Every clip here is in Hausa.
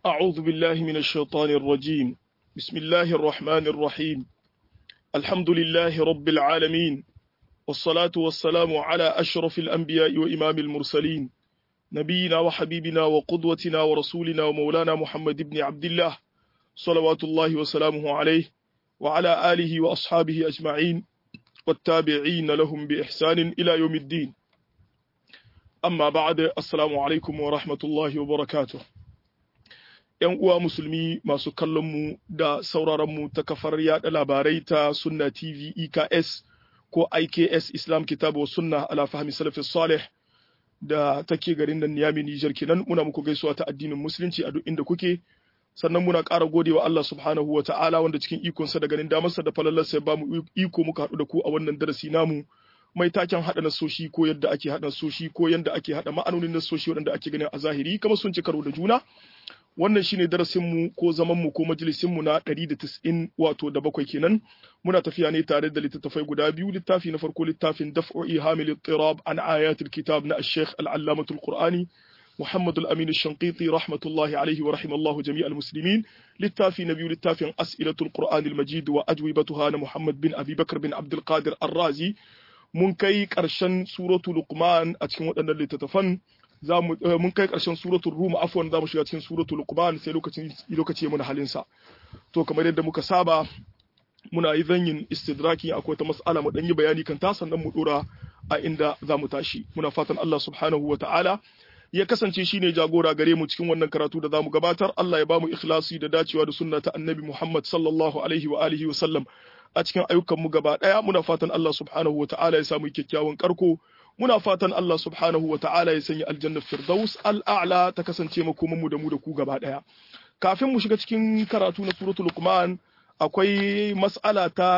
أعوذ بالله من الشيطان الرجيم بسم الله الرحمن الرحيم الحمد لله رب العالمين والصلاة والسلام على أشرف الأنبياء وإمام المرسلين نبينا وحبيبنا وقدوتنا ورسولنا ومولانا محمد بن عبد الله صلوات الله وسلامه عليه وعلى آله وأصحابه أجمعين والتابعين لهم بإحسان إلى يوم الدين amma ba'da assalamu alaikum wa rahmatullahi wa barakatuh yan uwa musulmi masu kallon mu da sauraron mu ta kafar yada labarai ta sunna tv eks ko iks islam kitabu wa sunna ala fahmi salafi salih da take garin nan niyami nijar kenan muna muku gaisuwa ta addinin musulunci a duk inda kuke sannan muna ƙara godewa Allah subhanahu wa ta'ala wanda cikin ikonsa da ganin damarsa da falalarsa ya ba mu iko muka haɗu da ku a wannan darasi namu mai taken haɗa nasoshi ko yadda ake haɗa nasoshi ko yadda ake haɗa ma'anonin nasoshi waɗanda ake ganin a zahiri kamar sun ci karo da juna wannan shine darasin mu ko zaman mu ko majalisin mu na 190 wato da bakwai kenan muna tafiya ne tare da littattafai guda biyu littafi na farko littafin daf'u ihamil ittirab an ayatul kitab na ash-shaykh al-allamatul qur'ani محمد الأمين الشنقيطي رحمة الله عليه ورحم الله جميع المسلمين للتافي نبي للتافي أسئلة القرآن المجيد وأجوبتها محمد بن أبي بكر بن عبد القادر الرازي mun kai ƙarshen suratu luqman a cikin waɗannan littattafan mun kai ƙarshen suratu rum afwan za mu shiga cikin suratu luqman sai lokacin lokaci muna halin sa to kamar yadda muka saba muna yi zanyin istidraki akwai ta mas'ala mu dan yi bayani kan ta sannan mu dora a inda za mu tashi muna fatan Allah subhanahu wa ta'ala ya kasance shine jagora gare mu cikin wannan karatu da zamu gabatar Allah ya bamu ikhlasi da dacewa da sunna ta annabi Muhammad sallallahu alaihi wa alihi wa sallam a cikin ayyukanmu gaba ɗaya muna fatan Allah subhanahu wa ta'ala ya samu kyakkyawan karko muna fatan Allah subhanahu wa ta'ala ya sanya aljanna firdaus al'a'la ta kasance makoman mu da mu da ku gaba ɗaya kafin mu shiga cikin karatu na suratul luqman akwai mas'ala ta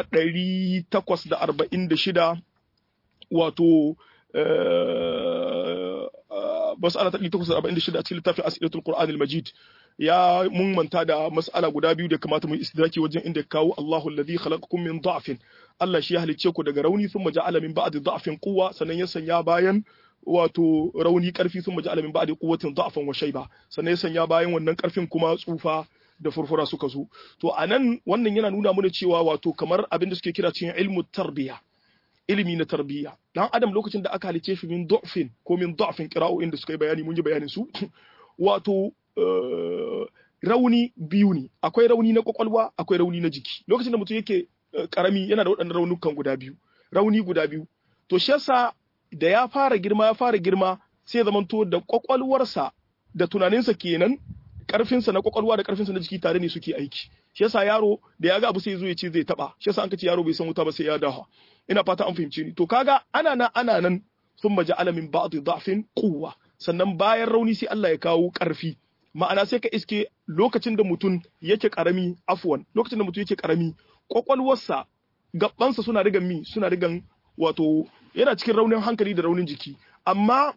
846 wato mas'ala ta 846 a cikin littafin asilatul qur'anil majid ya mun manta da mas'ala guda biyu da kamata mu istidraki wajen inda ya kawo Allahu alladhi khalaqakum min da'fin Allah shi ya halicce ku daga rauni thumma ja'ala min ba'di da'fin quwwa sannan ya sanya bayan wato rauni karfi thumma ja'ala min ba'di quwwatin da'fan wa shayba sannan ya sanya bayan wannan karfin kuma tsufa da furfura suka zo to anan wannan yana nuna mana cewa wato kamar abin da suke kira cikin ilmu tarbiya ilimi na tarbiyya dan adam lokacin da aka halice shi min du'fin ko min du'fin qira'o'in da suka yi bayani mun yi bayanin su wato rauni biyu ne akwai rauni na kwakwalwa akwai rauni na jiki lokacin da mutum yake karami yana da waɗannan raunukan guda biyu rauni guda biyu to shi yasa da ya fara girma ya fara girma sai ya zamanto da kwakwalwarsa da tunaninsa kenan karfinsa na kwakwalwa da karfinsa na jiki tare ne suke aiki shi yasa yaro da ya ga abu sai ya zo ya ce zai taba shi yasa an kace yaro bai san wuta ba sai ya dawo ina fata an fahimce ni to kaga ana nan ana nan thumma ja'ala min ba'di dha'fin quwwa sannan bayan rauni sai Allah ya kawo ƙarfi ma'ana sai ka iske lokacin da mutum yake ƙarami afwan lokacin da mutum yake ƙarami kwakwalwarsa gabansa suna rigan mi suna rigan wato yana cikin raunin hankali da raunin jiki amma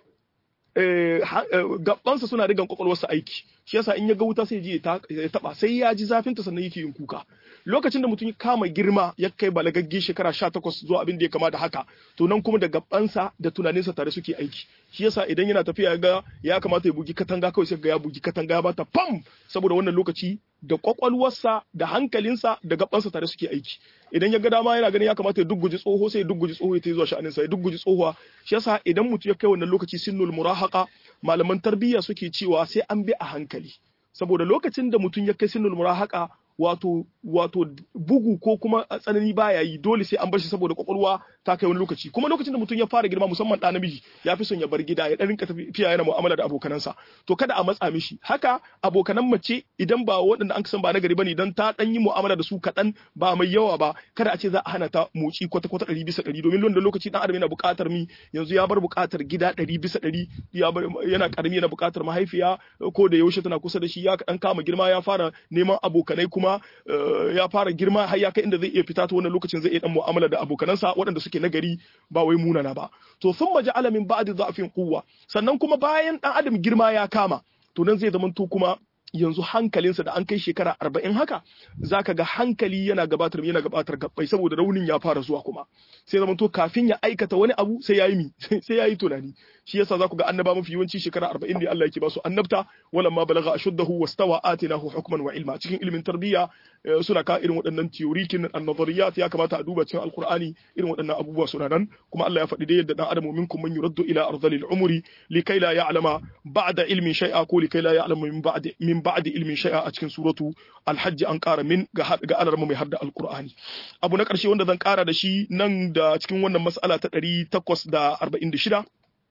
gabansa suna rigan kwakwalwarsa aiki shi yasa in ya ga wuta sai ji ya taba sai ya ji zafinta sannan yake yin kuka lokacin da mutum ya kama girma ya kai balagagge shekara 18 zuwa abin da ya kama da haka to nan kuma da gabansa da tunaninsa tare suke aiki shi yasa idan yana tafiya ga ya kamata ya bugi katanga kawai sai ga ya bugi katanga ya bata pam saboda wannan lokaci da kwakwalwarsa da hankalinsa da gabansa tare suke aiki idan ya ga dama yana ganin ya kamata ya dugguji tsoho sai ya dugguji tsoho ya ta zuwa sha'aninsa ya dugguji tsohuwa shi yasa idan mutum ya kai wannan lokaci sinnul murahaqa malaman tarbiyya suke cewa sai an bi a hankali saboda lokacin da mutum ya kai sinnul murahaqa wato wato bugu ko kuma tsanani baya yi dole sai an bar shi saboda kwakwalwa ta kai wani lokaci kuma lokacin da mutum ya fara girma musamman ɗa namiji ya fi son ya bar gida ya ɗan rinka tafiya yana mu'amala da abokanansa to kada a matsa mishi haka abokanan mace idan ba waɗanda an san ba na gari bane dan ta ɗan yi mu'amala da su kaɗan ba mai yawa ba kada a ce za a hana ta motsi kwata kwata ɗari bisa ɗari domin da lokaci ɗan adam yana buƙatar mi yanzu ya bar buƙatar gida ɗari bisa ɗari yana ƙarami yana buƙatar mahaifiya ko da yaushe tana kusa da shi ya ɗan kama girma ya fara neman abokanai kuma kuma ya fara girma har ya kai inda zai iya fita ta wannan lokacin zai iya dan mu'amala da abokanansa waɗanda suke nagari ba wai munana ba to sun maji alamin ba'di za'fin quwwa sannan kuma bayan dan adam girma ya kama to nan zai zamanto kuma yanzu hankalinsa da an kai shekara arba'in haka zaka ga hankali yana gabatar yana gabatar gabbai saboda raunin ya fara zuwa kuma sai zama to kafin ya aikata wani abu sai yayi mi sai yayi tunani shi yasa za ku ga annaba mafi yawanci shekara 40 ne Allah yake ba su annabta walamma balagha ashuddahu wastawa atinahu hukman wa ilma cikin ilimin tarbiyya suna ka irin waɗannan theorikin an-nazariyat ya kamata a duba cikin alqur'ani irin waɗannan abubuwa suna nan kuma Allah ya faɗi dai yadda dan adamu minkum man yuraddu ila ardhil umri likai la ya'lama ba'da ilmin shay'a ko likai la ya'lama min ba'di min ba'di ilmin shay'a a cikin suratu al-hajj an ƙara min ga ga alarma mai hadda alqur'ani abu na ƙarshe wanda zan ƙara da shi nan da cikin wannan mas'ala ta 846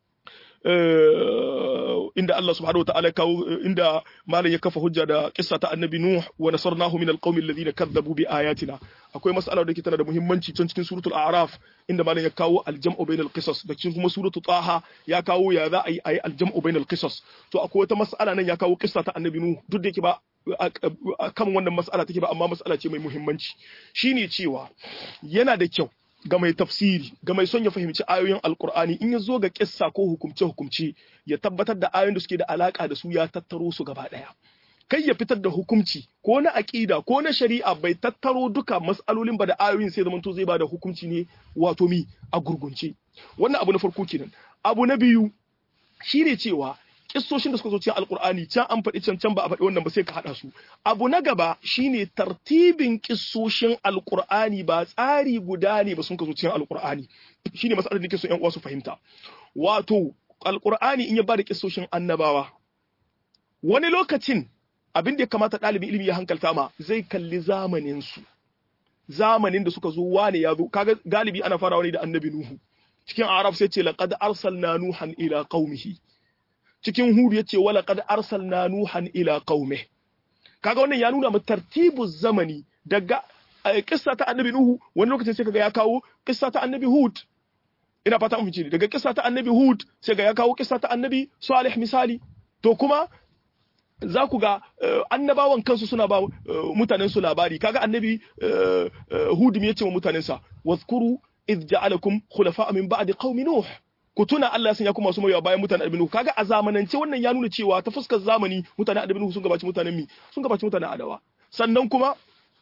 inda Allah subhanahu wa ta'ala kawo inda malam ya kafa hujja da kissa ta annabi Nuh wa nasarnahu min alqawmi alladhina kadzabu bi ayatina akwai mas'ala da ke tana da muhimmanci can cikin suratul a'raf inda malam ya kawo aljam'u bainal qisas da cikin kuma suratul taha ya kawo ya za a yi ayi aljam'u bainal qisas to akwai wata mas'ala nan ya kawo kissa ta annabi Nuh duk da yake ba kan wannan mas'ala take ba amma mas'ala ce mai muhimmanci shine cewa yana da kyau ga mai tafsiri ga mai son ya fahimci ayoyin alkur'ani in ya zo ga kissa ko hukumce hukumce ya tabbatar da ayoyin da suke da alaka da su ya tattaro su gaba daya kai ya fitar da hukumci ko na aqida ko na shari'a bai tattaro duka mas'alolin ba da ayoyin sai zamanto zai ba da hukumci ne wato mi a gurgunce wannan abu na farko kenan abu na biyu shine cewa kissoshin da suka zo cikin alkur'ani can an faɗi can can ba a faɗi wannan ba sai ka haɗa su abu na gaba shine tartibin kissoshin alkur'ani ba tsari guda ne ba sun ka zo cikin alkur'ani shine masalar da nake so ƴan uwa su fahimta wato alkur'ani in ya bada kissoshin annabawa wani lokacin abin da ya kamata ɗalibin ilimi ya hankalta ma zai kalli zamanin su zamanin da suka zo wane ya zo kaga galibi ana farawa ne da annabi nuhu cikin arab sai ce laqad arsalna nuhan ila qaumihi cikin hudu yace wala qad arsalna nuhan ila qaumi kaga wannan ya nuna mu tartibu zamani daga kissa ta annabi nuhu wani lokacin sai kaga ya kawo kissa ta annabi hud ina fata mun fice daga kissa ta annabi hud sai ga ya kawo kissa ta annabi salih misali to kuma za ku ga annabawan kansu suna ba mutanen su labari kaga annabi hud me yace wa mutanen sa wazkuru idh ja'alakum khulafa min ba'di qaumi nuh ku tuna Allah ya sanya ku masu mayawa bayan mutanen Adamu kaga a zamanance wannan ya nuna cewa ta fuskar zamani mutanen Adamu sun gabaci mutanen mi sun gabaci mutanen Adawa sannan kuma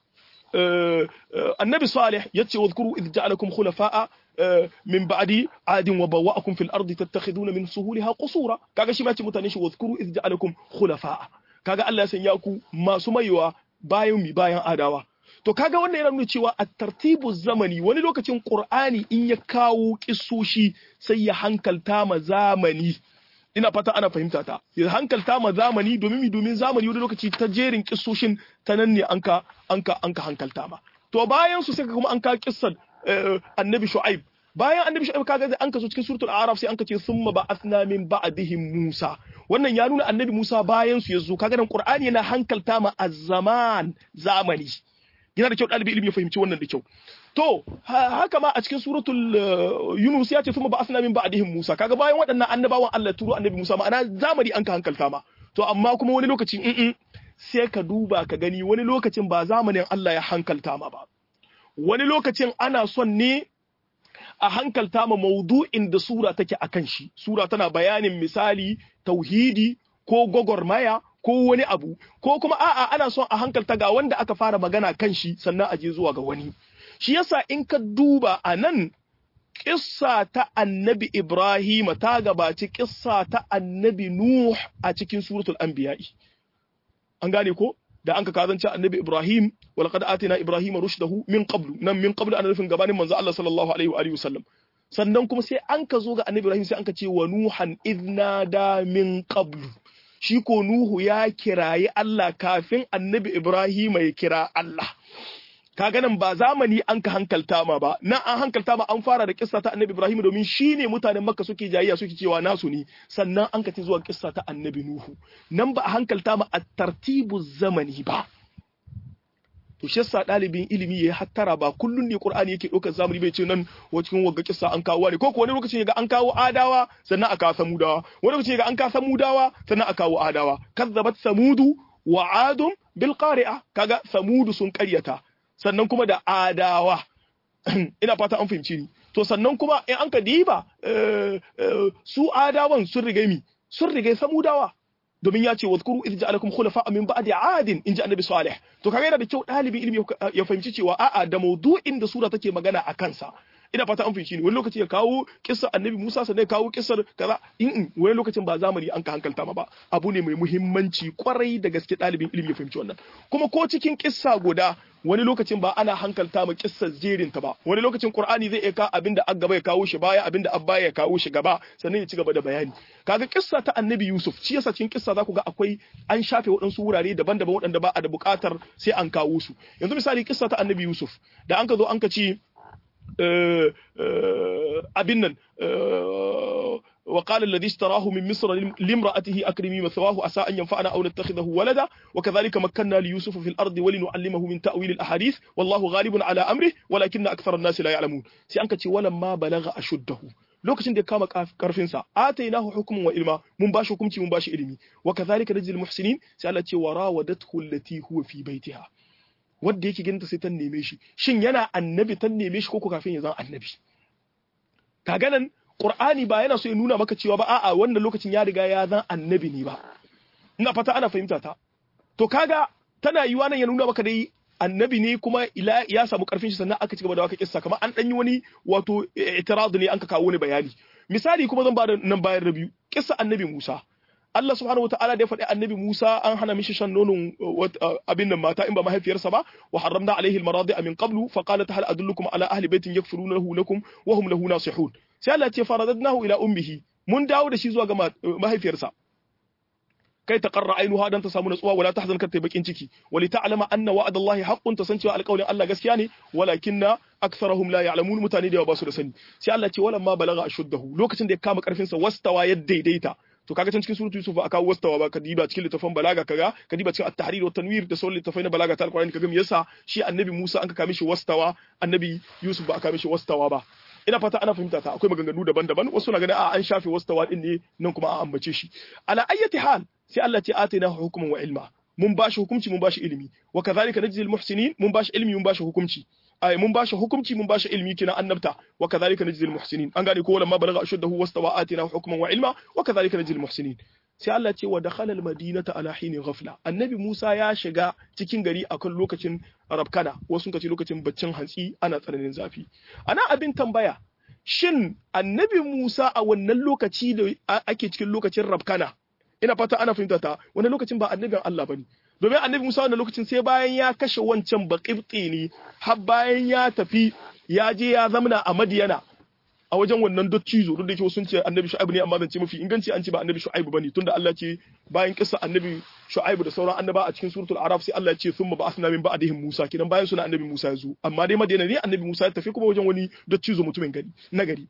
annabi Salih yace wadhkuru idh ja'alakum khulafa'a min ba'di adin wa bawwa'akum fil ardi tattakhiduna min suhuliha qusura kaga shi ma ce mutanen shi wadhkuru idh ja'alakum khulafa'a kaga Allah ya sanya ku masu mayawa bayan mi bayan Adawa to kaga wannan yana nuna cewa a tartibu zamani wani lokacin qur'ani in ya kawo kissoshi sai ya hankalta ma zamani ina fata ana fahimta ta ya hankalta ma zamani domin mi domin zamani wani lokaci ta jerin kissoshin ta nan ne anka anka anka hankalta ma to bayan su sai kuma an ka kissan annabi shu'aib bayan annabi shu'aib kaga zai an kaso cikin suratul a'raf sai an ka ce summa ba'athna min ba'dihim musa wannan ya nuna annabi musa bayan su yazo kaga dan qur'ani yana hankalta ma az-zaman zamani yana da kyau ɗalibi ilimi ya fahimci wannan da kyau to haka ma a cikin suratul yunus ya ce kuma ba asna min ba'dihim musa kaga bayan waɗannan annabawan Allah turo annabi musa ma'ana zamani an ka hankalta ma to amma kuma wani lokacin in sai ka duba ka gani wani lokacin ba zamanin Allah ya hankalta ma ba wani lokacin ana son ne a hankalta ma maudu'in da sura take akan shi sura tana bayanin misali tauhidi ko gwagwarmaya ko wani abu ko kuma a'a ana son a hankalta ga wanda aka fara magana kan shi sannan a je zuwa ga wani shi yasa in ka duba a nan kissa ta annabi Ibrahim ta gabaci kissa ta annabi Nuh a cikin suratul anbiya'i an gane ko da an ka kazance annabi Ibrahim wal qad atina Ibrahim rushdahu min qablu nan min qablu ana nufin gabanin manzo Allah sallallahu alaihi wa alihi wasallam sannan kuma sai an ka zo ga annabi Ibrahim sai an ka ce wa nuhan idnada min qablu shi ko Nuhu ya kirayi Allah kafin annabi Ibrahim ya kira Allah. Kaga nan ba zamani an ka hankalta ma ba, nan an hankalta ma an fara da kissa ta annabi Ibrahim domin shi ne mutanen Makka suke jayayya suke cewa nasu ne, sannan an ka ci zuwa kissa ta annabi Nuhu. Nan ba a hankalta ma a tartibu zamani ba. To shi yasa ɗalibin ilimi ya hattara ba kullun ne Qur'ani yake ɗaukar zamani bai ce nan cikin wagga kissa an kawo ne ko ko wani lokacin ga an kawo adawa sannan a kawo samudawa wani lokacin ga an kawo samudawa sannan a kawo adawa kazzabat samudu wa adum bil qari'a kaga samudu sun ƙaryata sannan kuma da adawa ina fata an fahimci ni to sannan kuma in an ka diba su adawan sun riga mi sun riga samudawa domin ya ce wadhkuru idh ja'alakum khulafa min ba'di 'adin in ji annabi salih to kaga yana da kyau dalibin ilimi ya fahimci cewa a'a da maudu'in da sura take magana a kansa ina fata an fahimci ne wani lokaci ya kawo kissar annabi Musa sannan ya kawo kissar kaza in wani lokacin ba zamani an ka hankalta ma ba abu ne mai muhimmanci kwarai da gaske ɗalibin ilimi ya fahimci wannan kuma ko cikin kissa guda wani lokacin ba ana hankalta ma kissar jerin ta ba wani lokacin Qur'ani zai iya ka abinda an gaba ya kawo shi baya abinda abba ya kawo shi gaba sannan ya ci gaba da bayani kaga kissa ta annabi Yusuf shi yasa cikin kissa za ku ga akwai an shafe waɗansu wurare daban-daban waɗanda ba a da buƙatar sai an kawo su yanzu misali kissa ta annabi Yusuf da an ka zo an ka ci abin nan وقال الذي اشتراه من مصر لامرأته أكرمي مثواه عسى أن ينفعنا أو نتخذه ولدا وكذلك مكنا ليوسف في الأرض ولنعلمه من تأويل الأحاديث والله غالب على أمره ولكن أكثر الناس لا يعلمون سيأنك ولما بلغ أشده lokacin da ya kama karfinsa atainahu hukmun wa ilma mun bashi hukunci mun bashi ilimi wa kadhalika najzil muhsinin sai Allah ce warawadathu allati huwa fi baitiha wanda yake ginta sai ta neme shi shin yana annabi ta neme shi ko kafin ya zama annabi kaga nan Qur'ani ba yana so ya nuna maka cewa ba a'a wannan lokacin ya riga ya zan annabi ne ba ina fata ana fahimta ta to kaga tana yiwa nan ya nuna maka dai annabi ne kuma ila ya samu karfin shi sannan aka ci gaba da waka kissa kamar an dan yi wani wato i'tirad ne an ka kawo wani bayani misali kuma zan ba da nan bayar da biyu kissa annabi Musa Allah subhanahu wataala da ya faɗi annabi Musa an hana mishi shan nonon abin nan mata in ba mahaifiyarsa ba wa haramna alaihi almaradi min qablu fa qalat hal adullukum ala ahli baitin yakfurunahu lakum wa hum lahu nasihun sai Allah ya ce faradadnahu ila ummihi mun dawo da shi zuwa ga mahaifiyarsa kai ta qarra ainuha dan ta samu natsuwa wala tahzan kar ta bakin ciki wali ta'lama anna wa'ada Allah haqqun ta san cewa alƙawarin Allah gaskiya ne walakinna aktharuhum la ya'lamun mutane da yawa ba su da sani sai Allah ce walamma balagha ashuddahu lokacin da ya kama karfin sa wastawa ya daidaita to kaga can cikin suratu yusuf aka kawo wastawa ba kadiba cikin littafin balaga kaga kadiba cikin at-tahrir wa tanwir da sauran littafai na balaga ta alqur'ani kaga me yasa shi annabi Musa an ka kame shi wastawa annabi Yusuf ba aka kame shi wastawa ba ina fata ana fahimta ta akwai maganganu daban-daban wasu na ganin a an shafe wastawa din ne nan kuma an ambace shi ala ayyati hal sai Allah ce atina hukuman wa ilma mun bashi hukunci mun bashi ilimi wa kadhalika najzil muhsinin mun bashi ilimi mun bashi hukunci ay mun bashi hukunci mun bashi ilimi kina annabta wa kadhalika najzil muhsinin an gane ko lamma balagha ashuddahu wastawa atina hukman wa ilma wa kadhalika najzil muhsinin sai Allah ce wa dakhala almadinata ala hini ghafla annabi Musa ya shiga cikin gari akan lokacin rabkana wasu kace lokacin baccin hantsi ana tsananin zafi ana abin tambaya shin annabi Musa a wannan lokaci da ake cikin lokacin rabkana ina fata ana fahimta ta wani lokacin ba annabin Allah bane domin annabi Musa wannan lokacin sai bayan ya kashe wancan baqibti ne har bayan ya tafi ya je ya zamana a Madiyana a wajen wannan dottizo duk da yake sun ce annabi Shu'aib ne amma zan ce mafi inganci an ce ba annabi Shu'aib bane tunda Allah ce bayan kissa annabi Shu'aib da sauran annaba a cikin suratul Araf sai Allah ya ce thumma ba'athna min ba'dihim Musa kidan bayan suna annabi Musa ya zo amma dai Madiyana ne annabi Musa ya tafi kuma wajen wani dottizo mutumin gari na gari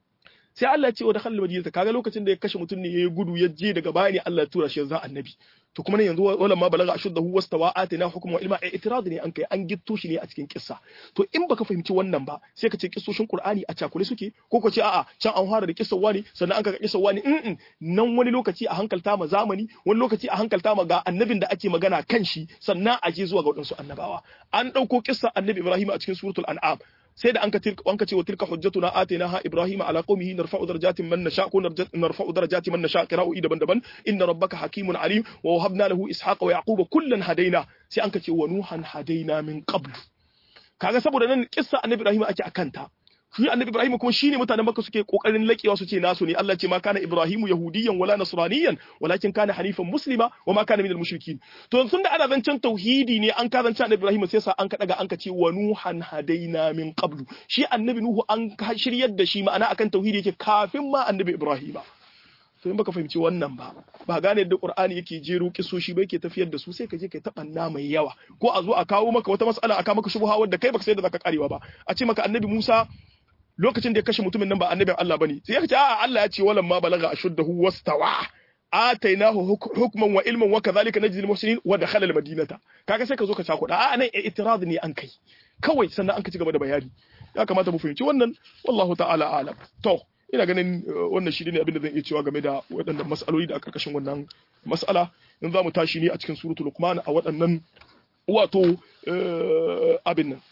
sai Allah ya ce wa dakhal madinata kaga lokacin da ya kashe mutum ne yayi gudu ya je daga baya ne Allah ya tura shi yanzu annabi to kuma ne yanzu wala ma balaga ashuddahu wastawa atina hukma wa ilma i'tirad ne an kai an gitto shi ne a cikin kissa to in baka fahimci wannan ba sai ka ce kissoshin Qur'ani a cakule suke ko ko ce a'a can an fara da kissar wani sannan an ka kissar wani in nan wani lokaci a hankalta ma zamani wani lokaci a hankalta ma ga annabin da ake magana kan shi sannan a je zuwa ga wadansu annabawa an dauko kissar annabi Ibrahim a cikin suratul an'am sai da an ka an ka ce wa tilka hujjatuna atainaha ibrahima ala qaumihi narfa'u darajatin man nasha ko narfa'u darajati man nasha qira'u daban-daban inna rabbaka hakimun alim wa wahabna lahu ishaqa wa yaquba kullan hadaina sai an ka ce wa nuhan hadaina min qabl kaga saboda nan kissa annabi ibrahim ake akanta shi annabi ibrahim kuma shine mutanen makka suke kokarin lakewa su ce nasu ne Allah ce ma kana ibrahimu yahudiyan wala nasraniyan walakin kana hanifan muslima wa ma kana minal mushrikin to sun da ana zancen tauhidi ne an ka zancen annabi ibrahim sai sa an ka daga an ka ce wa nuhan hadaina min qablu shi annabi nuhu an shiryar da shi ma'ana akan tauhidi yake kafin ma annabi ibrahim to in baka fahimci wannan ba ba gane yadda qur'ani yake jero kisoshi ba yake tafiyar da su sai ka je kai tabanna mai yawa ko a zo a kawo maka wata mas'ala a kawo maka shubha wadda kai baka sai da zaka karewa ba a ce maka annabi Musa lokacin da ya kashe mutumin nan ba annabin Allah bane sai ya ce a'a Allah ya ce walam ma balaga ashuddahu wastawa atainahu hukman wa ilman wa kadhalika najzil muhsinin wa dakhala al madinata kaga sai ka zo ka cakuda a'a nan i'tirad ne an kai kawai sannan an ka ci gaba da bayani ya kamata mu fahimci wannan wallahu ta'ala alam to ina ganin wannan shi ne abin da zan iya cewa game da waɗannan mas'aloli da a karkashin wannan mas'ala in za mu tashi ne a cikin suratul luqman a waɗannan wato abin nan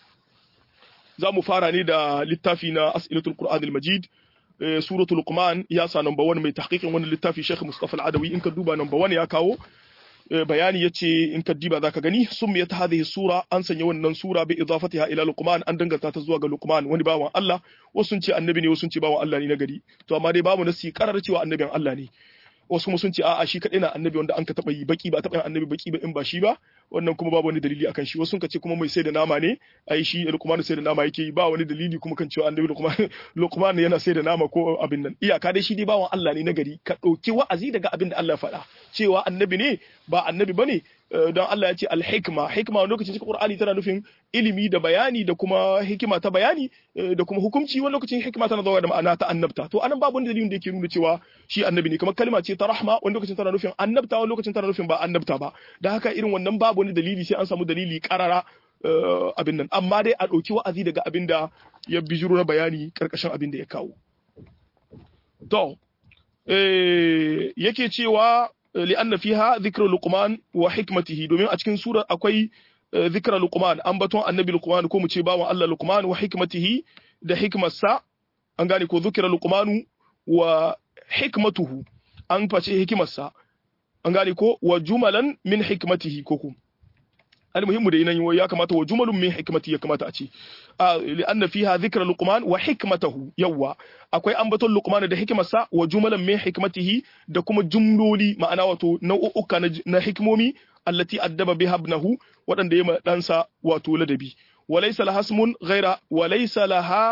za mu fara ne da littafi na as'ilatul qur'an al-majid suratul luqman ya sa number 1 mai tahqiqin wannan littafi Sheikh Mustafa al-Adawi in ka duba number 1 ya kawo bayani yace in ka diba zaka gani summiyat hadhihi sura an sanya wannan sura bi idafatiha ila luqman an danganta ta zuwa ga luqman wani bawan Allah wasu sun ce annabi ne wasu sun ce bawan Allah ne na gari to amma dai babu nasi karar cewa annabin Allah ne wasu kuma sun ce a'a shi kadai na annabi wanda an ka taba yi baki ba taba yin annabi baki ba in ba shi ba wannan kuma babu wani dalili akan shi wasu sun ce kuma mai sai da nama ne ai shi Luqman sai da nama yake yi ba wani dalili kuma kan cewa annabi Luqman Luqman yana sai da nama ko abin nan iyaka dai shi dai bawan Allah ne na gari ka dauki wa'azi daga abin da Allah ya faɗa cewa annabi ne ba annabi bane don Allah ya ce al-hikma hikma wani lokacin cikin Qur'ani tana nufin ilimi da bayani da kuma hikima ta bayani da kuma hukunci wani lokacin hikima tana zuwa da ma'ana ta annabta to anan babu wani dalilin da yake nuna cewa shi annabi ne kamar kalma ce ta rahma wani lokacin tana nufin annabta wani lokacin tana nufin ba annabta ba da haka irin wannan babu wani dalili sai an samu dalili karara abin nan amma dai a ɗauki wa'azi daga abin da ya bijiro na bayani karkashin abin da ya kawo to yake cewa li'anna fiha dhikru luqman wa hikmatihi domin a cikin surar akwai dhikra luqman ambaton annabi luqman ko mu ce bawan Allah luqman wa hikmatihi da hikmarsa an gane ko dhikra luqmanu wa hikmatuhu an face hikimarsa an gane ko wa jumalan min hikmatihi ko ku almuhimmu da yinan ya kamata wa jumalun min hikmati ya kamata a ce li'anna fiha dhikra luqman wa hikmatahu yawa akwai ambaton luqman da hikimarsa wa jumalan min hikmatihi da kuma jumloli ma'ana wato nau'uka na hikmomi allati addaba biha ibnahu wadanda ya ɗansa wato ladabi walaysa laha ismun ghaira walaysa laha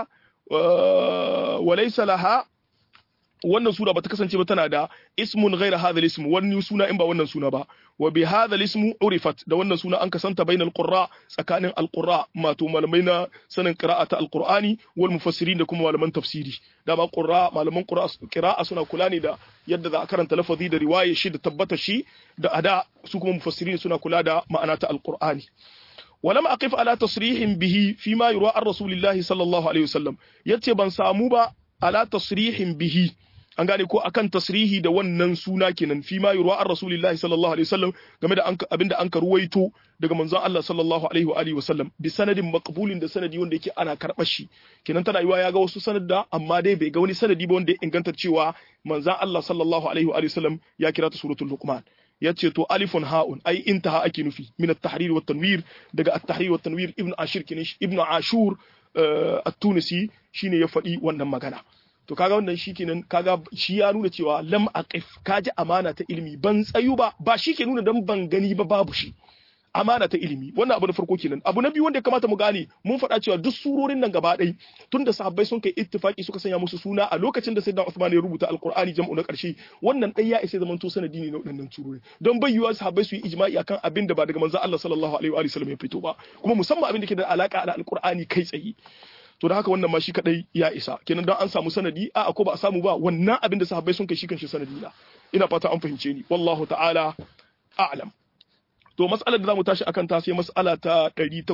walaysa laha wannan sura bata kasance ba tana da ismun ghaira hadha ism wani suna in ba wannan suna ba wa bi hadha ism urifat da wannan suna an kasanta bainal qurra tsakanin alqurra mato malamai na sanin qira'ata alqur'ani wal mufassirin da kuma malaman tafsiri da ba qurra malaman qira'a suna kula ne da yadda za a karanta lafazi da riwaya shi da tabbata shi da ada su kuma mufassirin suna kula da ma'ana ta alqur'ani ولم أقف على تصريح به فيما يروى عن رسول الله صلى الله عليه وسلم yace ban samu ba ala tasrihin bihi an gane ko akan tasrihi da wannan suna kenan fi ma yurwa an rasulillahi sallallahu alaihi wasallam game da abinda an ka ruwaito daga manzon Allah sallallahu alaihi wa alihi wasallam bi sanadin maqbulin da sanadi wanda yake ana karɓar shi kenan tana yiwa ya ga wasu sanadda amma dai bai ga wani sanadi ba wanda ya inganta cewa manzon Allah sallallahu alaihi wa alihi wasallam ya kira ta suratul luqman yace to alifun ha'un ai intaha ake nufi min at-tahrir wa tanwir daga at-tahrir wa tanwir ibnu ashir kenan ibnu ashur at-tunisi shine ya faɗi wannan magana to kaga wannan shi kenan kaga shi ya nuna cewa lam aqif kaji amana ta ilimi ban tsayu ba ba shi ke nuna dan ban gani ba babu shi amana ta ilimi wannan abu na farko kenan abu na biyu wanda ya kamata mu gane mun faɗa cewa duk surorin nan gaba ɗaya tun da sahabbai sun kai ittifaki suka sanya musu suna a lokacin da sayyidina Uthman ya rubuta alqur'ani jam'u na ƙarshe wannan ɗaya ya isa zaman to sanadi ne na waɗannan surori don bai yiwa sahabbai su yi ijma'i akan abin da ba daga manzon Allah sallallahu alaihi wa sallam ya fito ba kuma musamman abin da ke da alaka da alqur'ani kai tsaye to da haka wannan ma shi kadai ya isa kenan dan an samu sanadi a ko ba a samu ba wannan abin da sahabbai sun kai shi kan shi sanadi na ina fata an fahimce ni wallahu ta'ala a'lam to mas'alar da zamu tashi akan ta sai mas'ala ta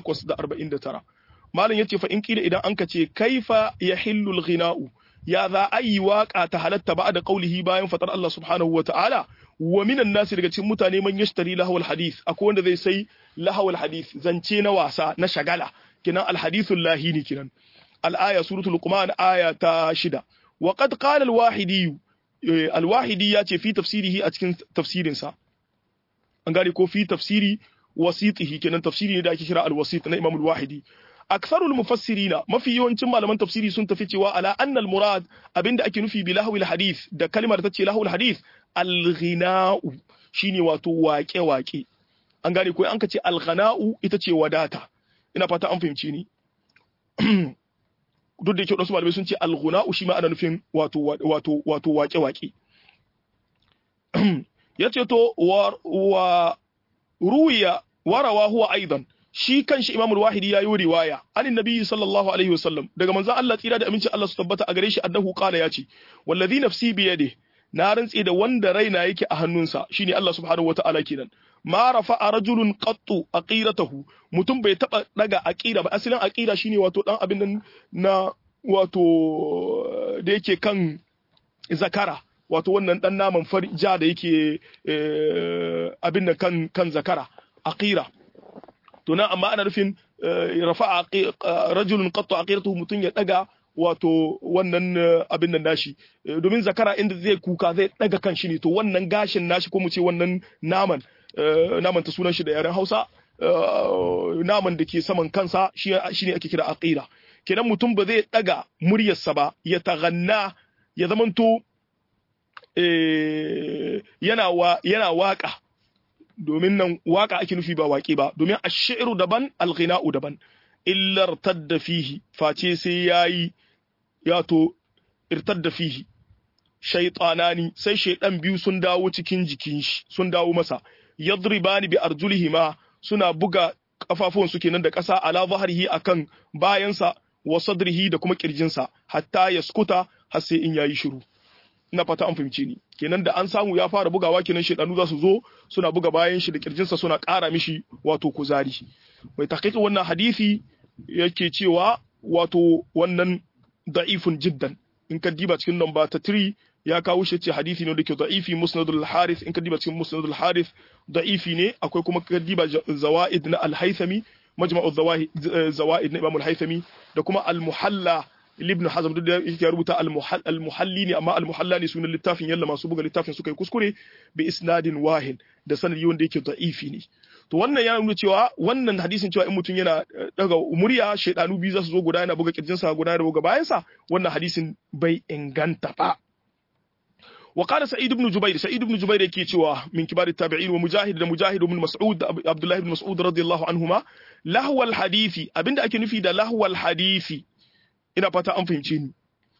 849 malam yace fa in kila idan an ka ce kaifa yahillu al-ghina'u ya za a yi waka ta halatta ba da qaulihi bayan fatar Allah subhanahu wa ta'ala wa minan nasi daga cikin mutane man yashtari lahawal hadith akwai wanda zai sai lahawal hadith zance na wasa na shagala kinan alhadithul lahini kinan الآية سورة لقمان آية تاشدة وقد قال الواحدي الواحدي ياتي في تفسيره أتكن تفسير سا أنقالي كو في تفسير وسيطه كنا تفسيري دا كشراء الوسيط نا إمام الواحدي أكثر المفسرين ما في يوم تم لمن تفسيري سنت في على أن المراد أبين دا أكنو في بلهو الحديث دا كلمة تتشي لهو الحديث الغناء شيني واتو واكي واكي أنقالي كو أنكتي الغناء إتتشي وداتا ina fata an fahimci ni duk da yake wadansu malamai sun ce alghuna'u shi ma ana nufin wato wato wato wake wake yace to wa, wa ruwiya warawa huwa aidan shi kanshi Imam al-Wahidi yayi riwaya anin Nabi sallallahu alaihi wasallam daga manzon Allah tsira da aminci Allah su tabbata a gare shi annahu qala yace wallazi nafsi bi yadihi na rantse da wanda raina yake a hannunsa shine Allah subhanahu wataala kenan ma rafa'a rajulun qattu aqiratahu mutum bai taba daga aqira ba asalin aqira shine wato dan abin nan na wato da yake kan zakara wato wannan dan naman ja da yake abin nan kan kan zakara aqira to nan amma ana nufin rafa'a rajulun qattu aqiratahu mutum ya daga wato wannan abin nan nashi domin zakara inda zai kuka zai daga kan shi ne to wannan gashin nashi ko mu ce wannan naman naman ta sunan shi da yaren Hausa naman da ke saman kansa shi ne ake kira aqira kenan mutum ba zai daga muryarsa ba ya taganna ya zamanto yana wa yana waka domin nan waka ake nufi ba waƙe ba domin ash-shi'ru daban al-ghina'u daban illar tadda fihi face sai yayi ya to irtadda fihi shaytanani sai shaydan biyu sun dawo cikin jikin shi sun dawo masa yadribani bi arjulihima suna buga kafafuwan su kenan da ƙasa ala zahrihi akan bayansa wa sadrihi da kuma kirjinsa hatta yaskuta har sai in yayi shiru ina fata an fahimce ni kenan da an samu ya fara bugawa kenan shedanu za su zo suna buga bayan shi da kirjinsa suna ƙara mishi wato kuzari mai tahqiqi wannan hadisi yake cewa wato wannan da'ifun jiddan in ka diba cikin namba ta 3 ya kawo shi ce hadisi ne da ke da'ifi musnadul harith in ka diba cikin musnadul harith da'ifi ne akwai kuma ka diba zawaid na al-haythami majma'u zawaid na imam al-haythami da kuma al-muhalla ibn hazm duk da yake rubuta al-muhalli ne amma al-muhalla ne sunan littafin yalla masu buga littafin suka yi kuskure bi isnadin wahin da sanadi wanda yake da'ifi ne to wannan ya nuna cewa wannan hadisin cewa in mutum yana daga murya shaidanu biyu za su zo guda yana buga kirjinsa guda yana buga bayansa wannan hadisin bai inganta ba وقال سعيد بن جبير سعيد بن جبير yake cewa min kibar tabi'in wa mujahid da mujahid ibn mas'ud da abdullah ibn mas'ud radiyallahu anhuma lahwal hadisi abinda ake nufi da lahwal hadisi ina fata an fahimce ni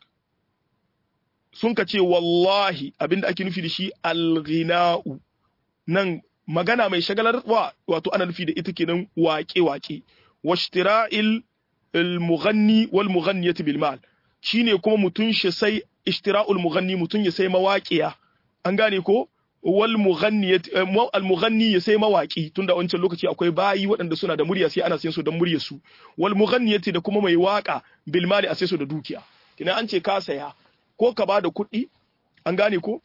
sun ka ce wallahi abinda ake nufi da shi alghina'u nan magana mai shagalarwa wato ana nufi da ita kenan waƙe-waƙe washtira'il al-mughanni wal mughanniyati bil mal shine kuma mutun shi sai ishtira'ul mughanni mutun ya sai mawaƙiya an gane ko wal mughanniyati al mughanni ya sai mawaki tunda wancan lokaci akwai bayi waɗanda suna da murya sai ana sayan su don muryar su wal mughanniyati da kuma mai waka bil mali a sai su da dukiya kina an ce ka saya ko ka bada kuɗi an gane ko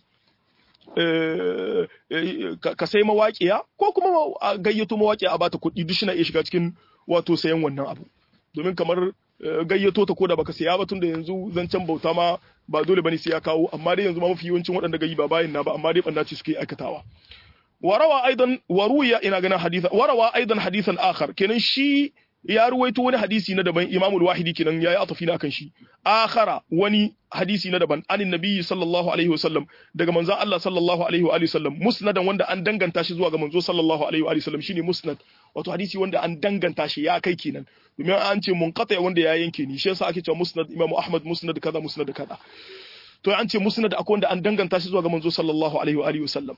ka sai mawaƙiya ko kuma a gayyato mawaƙiya a bata kuɗi duk shi na iya shiga cikin wato sayan wannan abu domin kamar gayyato ta koda baka saya ba tunda yanzu zancen bauta ma ba dole bane sai ya kawo amma dai yanzu ma mafi yawancin waɗanda gayi ba bayin na ba amma dai banda ce suke aikatawa warawa aidan waruya ina ganin hadithan warawa aidan hadithan akhar kenan shi ya ruwaito wani hadisi na daban imamul wahidi kenan yayi atafi na kan shi akhara wani hadisi na daban anin nabiyyi sallallahu alaihi wasallam daga manzon Allah sallallahu alaihi wa alihi wasallam musnadan wanda an danganta shi zuwa ga manzo sallallahu alaihi wa alihi wasallam shine musnad wato hadisi wanda an danganta shi ya kai kenan domin an ce munqati wanda ya yanke ni shi yasa ake cewa musnad imamu ahmad musnad kaza musnad kaza to an ce musnad akwai wanda an danganta shi zuwa ga manzo sallallahu alaihi wa alihi wasallam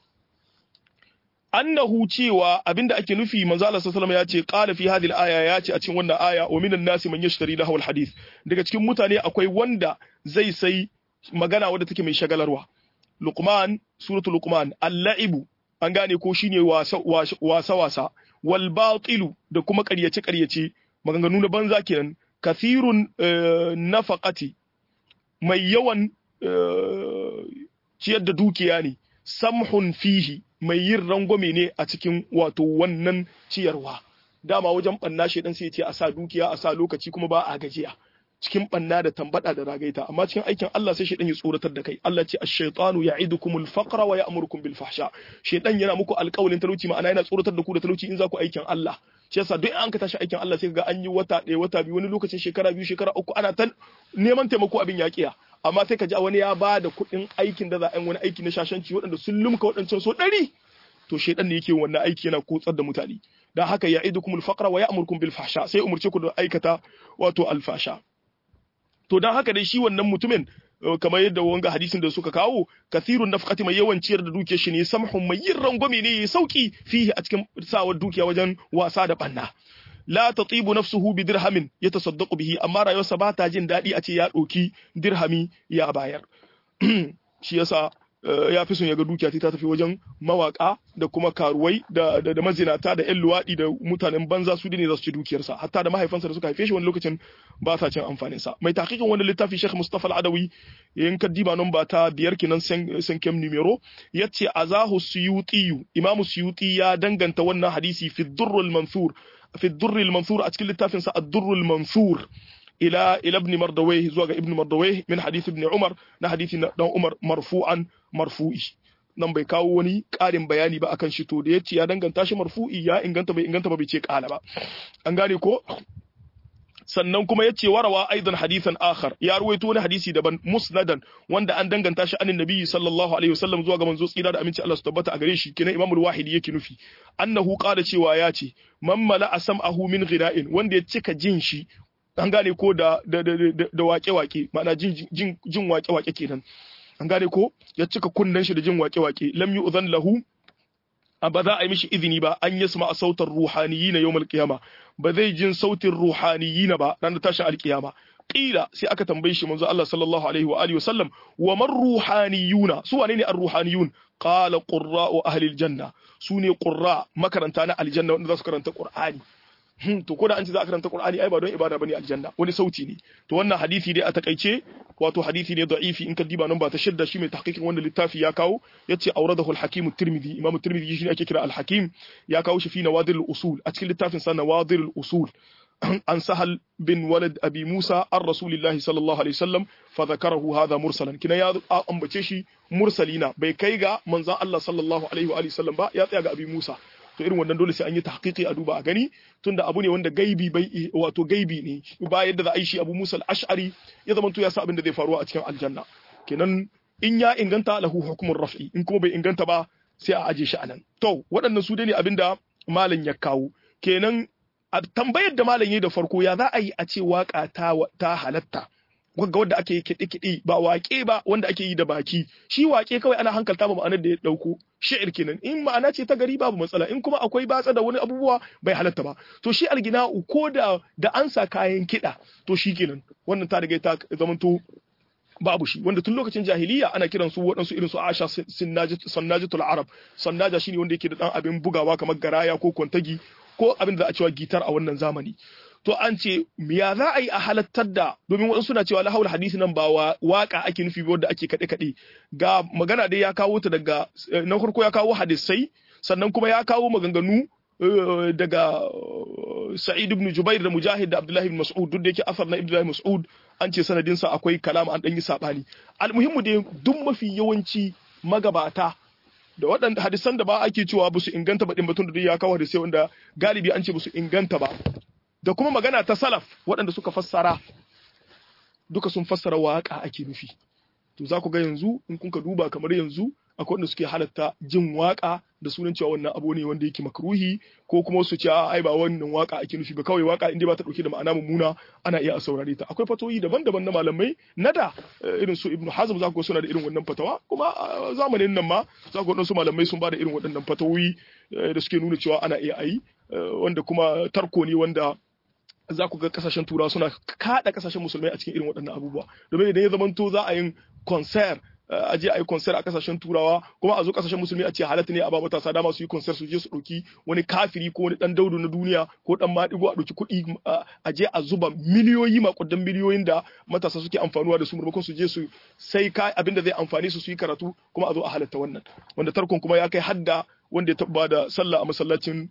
annahu cewa abinda ake nufi manzo Allah sallallahu ya ce qala fi hadhihi al-aya ya ce a cikin wannan aya wa minan nasi man yashtari lahu al-hadith daga cikin mutane akwai wanda zai sai magana wadda take mai shagalarwa luqman suratul luqman al-la'ibu an gane ko shine wasa wasa wasa wal batilu da kuma ƙaryace ƙaryace maganganu na banza kenan kathirun nafaqati mai yawan ciyar da dukiya ne samhun fihi mai yin rangwame ne a cikin wato wannan ciyarwa dama wajen banna shi dan sai ya ce a sa dukiya a sa lokaci kuma ba a gajiya cikin banna da tambada da ragaita amma cikin aikin Allah sai shedan ya tsoratar da kai Allah ce ash-shaytanu ya'idukumul faqra wa ya'murukum bil fahsha shedan yana muku alƙawalin talauci ma'ana yana tsoratar da ku da talauci in za ku aikin Allah shi yasa duk an ka tashi aikin Allah sai ga an yi wata ɗaya wata biyu wani lokacin shekara biyu shekara uku ana ta neman taimako abin yaƙiya amma sai ka ji wani ya ba da kuɗin aikin da za a yi wani aiki na shashanci waɗanda sun lumka waɗancan so ɗari to shaidan ne yake wannan aiki yana kotsar da mutane dan haka ya idukum al-faqra wa ya'murukum bil fahsha sai umurce ku da aikata wato al-fasha to dan haka dai shi wannan mutumin kamar yadda wanga hadisin da suka kawo kathirun nafqati mai yawan ciyar da dukiyar shi ne samhun mai yin rangwame ne ya sauki fihi a cikin sawar dukiya wajen wasa da banna la tatibu nafsuhu bi dirhamin yatasaddaqu bihi amma rayuwarsa ba ta jin daɗi a ce ya ɗauki dirhami ya bayar shi yasa ya fi son ya ga dukiya ta tafi wajen mawaka da kuma karuwai da da, mazinata da 'yan luwaɗi da mutanen banza su ne za su ci dukiyarsa hatta da mahaifansa da suka haife shi wani lokacin ba sa cin amfanin sa mai tahqiqin wani littafi Sheikh Mustafa Al-Adawi in kaddiba nan ba ta biyar kenan san kem numero yace azahu suyuti Imam Suyuti ya danganta wannan hadisi fi Durrul Mansur fi Durrul Mansur a cikin littafin sa Ad-Durrul Mansur إلى إلى ابن مردويه زوج ابن مردويه من حديث ابن عمر na hadisi na dan Umar marfu'an marfu'i nan bai kawo wani ƙarin bayani ba akan shi to da yace ya danganta shi marfu'i ya inganta bai inganta ba bai ce qala ba an gane ko sannan kuma yace warawa aidan hadithan akhar ya ruwaito wani hadisi daban musnadan wanda an danganta shi anin nabiyyi sallallahu alaihi wasallam zuwa ga manzo tsira da aminci Allah su tabbata a gare shi kenan imamul wahidi yake nufi annahu qala cewa ya ce man mala sam'ahu min ghira'in wanda ya cika jin shi an gane ko da da da wake-wake ma'ana jin jin jin wake-wake kenan an gane ko ya cika kunnen shi da jin wake-wake lam yu'zan lahu ba za a yi mishi izini ba an yi a sautar ruhaniyina yawmal qiyama ba zai jin sautin ruhaniyina ba ranar tashin alkiyama qila sai aka tambaye shi manzo Allah sallallahu alaihi wa alihi wasallam wa man ruhaniyuna su wane ne ar-ruhaniyun qala qurra'u ahli aljanna su ne qurra makaranta na aljanna wanda za su karanta qur'ani to ko da an ce za a karanta Qur'ani ai ba don ibada bane aljanna wani sauti ne to wannan hadisi dai a takaice wato hadisi ne da'ifi in ka diba nan ba ta shidda shi mai tahqiqin wanda littafi ya kawo yace awradahu al-hakim at-tirmidhi imam at-tirmidhi shi ne ake kira al-hakim ya kawo shi fi nawadir al-usul a cikin littafin sa nawadir al-usul an sahal bin walad abi musa an rasulillahi sallallahu alaihi wasallam fa zakarahu hadha mursalan kina ya ambace shi mursalina bai kai ga manzon Allah sallallahu alaihi wa sallam ba ya tsaya ga abi musa to irin wannan dole sai an yi tahqiqi a duba a gani tunda abu ne wanda gaibi bai wato gaibi ne ba yadda za a yi shi Abu Musa al-Ash'ari ya zama to ya sa abin da zai faruwa a cikin aljanna kenan in ya inganta lahu hukumun raf'i in kuma bai inganta ba sai a aje shi anan to waɗannan su dai ne abinda malam ya kawo kenan a tambayar da malam yayi da farko ya za a yi a ce waka ta ta halatta ga wanda ake yi kiɗe-kiɗe ba waƙe ba wanda ake yi da baki shi waƙe kawai ana hankalta ba ma'anar da ya ɗauko shi'ir kenan in ma'ana ce ta gari babu matsala in kuma akwai batsa da wani abubuwa bai halatta ba to shi algina ko da da an sa kayan kiɗa to shi kenan wannan ta riga ta zamanto babu shi wanda tun lokacin jahiliya ana kiran su waɗansu irin su Aisha sannajatul Arab sannaja shine wanda yake da dan abin bugawa kamar garaya ko kwantagi ko abin da za a cewa gitar a wannan zamani to an ce ya za a yi a halattar da domin waɗansu suna cewa lahawul hadisi nan ba waka ake nufi ba wanda ake kaɗe kaɗe ga magana dai ya kawo ta daga na farko ya kawo hadisai sannan kuma ya kawo maganganu daga Sa'id ibn Jubair da Mujahid da Abdullah ibn Mas'ud duk da yake asar na Abdullah Mas'ud an ce sanadin sa akwai kalama an dan yi sabani almuhimmu dai duk mafi yawanci magabata da waɗanda hadisan da ba ake cewa ba su inganta ba din batun da ya kawo hadisai wanda galibi an ce ba su inganta ba da kuma magana ta salaf waɗanda suka fassara duka sun fassara waƙa ake nufi to za ku ga yanzu in kun ka duba kamar yanzu akwai wanda suke halatta jin waƙa da sunan cewa wannan abu ne wanda yake makruhi ko kuma su ce ai ba wannan waƙa ake nufi ba kawai waƙa inda ba ta dauke da ma'ana mummuna ana iya a saurare ta akwai fatoyi daban-daban na malamai na da irin su ibnu hazm za ku ga suna da irin wannan fatawa kuma zamanin nan ma za ku ga wasu malamai sun ba da irin waɗannan fatawoyi da suke nuna cewa ana iya ayi wanda kuma tarko ne wanda za ku ga kasashen turawa suna kada kasashen musulmai a cikin irin waɗannan abubuwa domin idan ya zamanto za a yin concert a je a yi concert a kasashen turawa kuma a zo kasashen musulmi a ce halatta ne a ba matasa dama su yi concert su je su ɗauki wani kafiri ko wani ɗan daudu na duniya ko ɗan maɗigo a ɗauki kuɗi a je a zuba miliyoyi makudan miliyoyin da matasa suke amfanuwa da su maimakon su je su sai ka abin da zai amfani su su yi karatu kuma a zo a halatta wannan wanda tarkon kuma ya kai hadda wanda ya taɓa da sallah a masallacin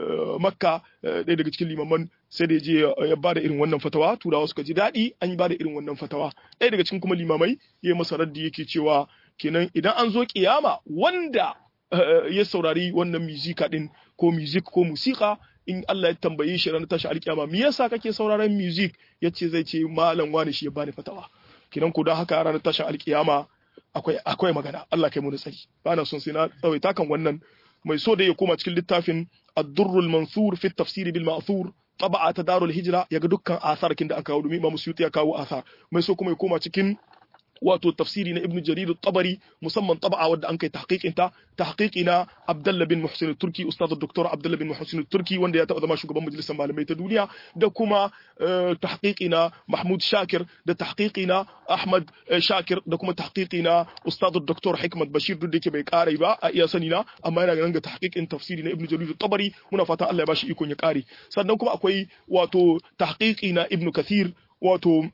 makka ɗaya daga cikin limaman sai da je ya bada irin wannan fatawa turawa suka ji daɗi an yi bada irin wannan fatawa ɗaya daga cikin kuma limamai ya yi masa raddi yake cewa kenan idan an zo kiyama wanda ya saurari wannan muzika din ko music ko musika in Allah ya tambaye shi ranar tashi alkiyama me yasa kake sauraron music yace zai ce malam wani shi ya bani fatawa kenan ko don haka ranar tashin alkiyama akwai akwai magana Allah kai mu da tsari bana son sai na tsawaita kan wannan mai so da ya koma cikin littafin الدر المنثور في التفسير بالمأثور طبعة دار الهجرة يga dukkan asar kin da aka kawo domin Imam Suyuti ya kawo asar mai so kuma ya koma cikin wato tafsiri na Ibn Jarir al-Tabari musamman taba'a wadda an kai tahqiqin ta tahqiqi na Abdullah bin Muhsin al-Turki ustad Dr. Abdullah bin Muhsin al-Turki wanda ya taba zama shugaban majalisar malamai ta duniya da kuma tahqiqi na Mahmud Shakir da tahqiqi na Ahmad Shakir da kuma tahqiqi na ustad Dr. Hikmat Bashir duk da yake bai kare ba a iya sani na amma yana ganin ga tahqiqin tafsiri na Ibn Jarir al-Tabari muna fatan Allah ya bashi ikon ya kare sannan kuma akwai wato tahqiqi na Ibn Kathir wato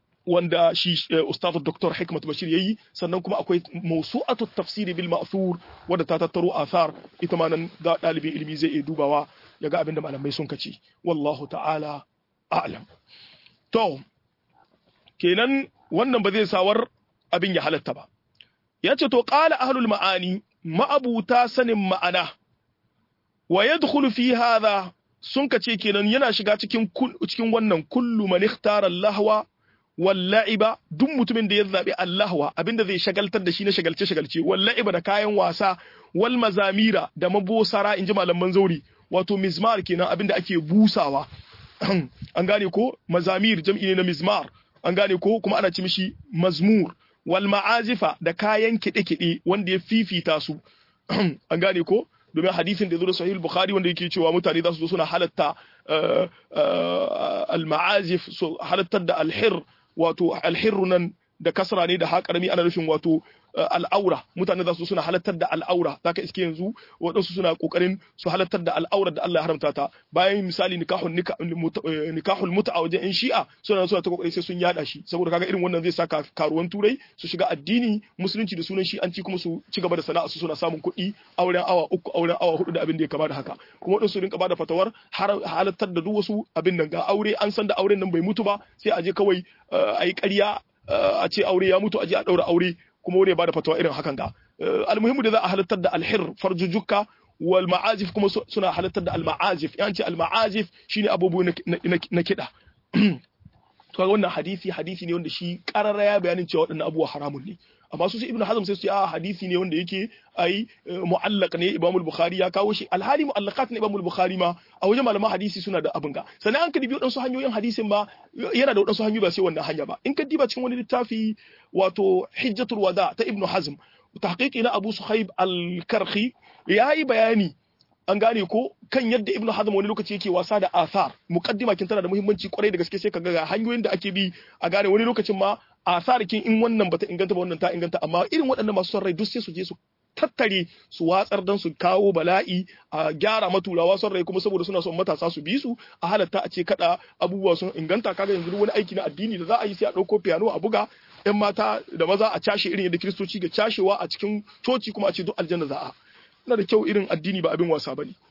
wanda shi ustaz Dr. Hikmat Bashir yayi sannan kuma akwai mawsu'atu tafsiri bil ma'thur wanda ta tattaro athar ita ma nan ga dalibin ilimi zai iya dubawa ya ga abin da malamai sun kace wallahu ta'ala a'lam to kenan wannan ba zai sawar abin ya halatta ba yace to qala ahlul ma'ani ma'abuta sanin ma'ana wa yadkhulu fi hadha sun kace kenan yana shiga cikin cikin wannan kullu man ikhtara lahwa wal la'iba duk mutumin da ya zabi allahwa abinda zai shagaltar da shi na shagalce shagalce wal la'iba da kayan wasa wal mazamira da mabosara inji malaman zauri wato mizmar kenan abinda ake busawa an gane ko mazamir jam'i ne na mizmar an gane ko kuma ana ci mishi mazmur wal ma'azifa da kayan kiɗe-kiɗe wanda ya fifita su an gane ko domin hadisin da ya zo da sahih bukhari wanda yake cewa mutane za su zo suna halatta al ma'azif so halattar da alhir wato alhirru nan da kasra ne da haƙarami ana nufin wato al'aura mutane za su suna halattar da al'aura za ka iske yanzu waɗansu suna ƙoƙarin su halattar da al'aurar da Allah ya haramta ta bayan misali nikahul nikahul muta a wajen 'yan shi'a suna suna ta ƙoƙari sai sun yada shi saboda kaga irin wannan zai sa karuwan turai su shiga addini musulunci da sunan shi'anci kuma su ci gaba da sana'a su suna samun kuɗi auren awa uku auren awa hudu da abin da ya kama da haka kuma waɗansu rinka bada fatawar halattar da duk wasu abin nan ga aure an san da auren nan bai mutu ba sai a je kawai a yi ƙarya a ce aure ya mutu a je a ɗaura aure kuma wani ya bada fatawa irin hakan ga almuhimmu da za a halittar da alhir farjujukka wal ma'azif kuma suna halittar da al-ma'azif yan ce al-ma'azif shine abubuwa na kiɗa to wannan hadisi hadisi ne wanda shi karara ya bayanin cewa waɗannan abubuwa haramun ne amma su ibnu hazm sai su ce a hadisi ne wanda yake ai mu'allaq ne imam al-bukhari ya kawo shi alhali mu'allaqat ne imam al-bukhari ma a wajen malaman hadisi suna da abin ga sannan an ka dibi wadansu hanyoyin hadisin ma yana da wadansu hanyoyi ba sai wannan hanya ba in ka diba cikin wani littafi wato hijjatul wada ta ibnu hazm tahqiqi na abu suhaib al-karhi yayi bayani an gane ko kan yadda ibnu hazm wani lokaci yake wasa da athar muqaddima kin tana da muhimmanci kwarai da gaske sai kaga ga hanyoyin da ake bi a gane wani lokacin ma athar kin in wannan bata inganta ba wannan ta inganta amma irin waɗannan masu son rai duk sai su je su tattare su watsar dan su kawo bala'i a gyara maturawa son rai kuma saboda suna son matasa su bi su a halatta a ce kada abubuwa sun inganta kaga yanzu wani aiki na addini da za a yi sai a ɗauko piano a buga yan mata da maza a cashe irin yadda kiristoci ga cashewa a cikin coci kuma a ce duk aljanna za a na da kyau irin addini ba abin wasa bane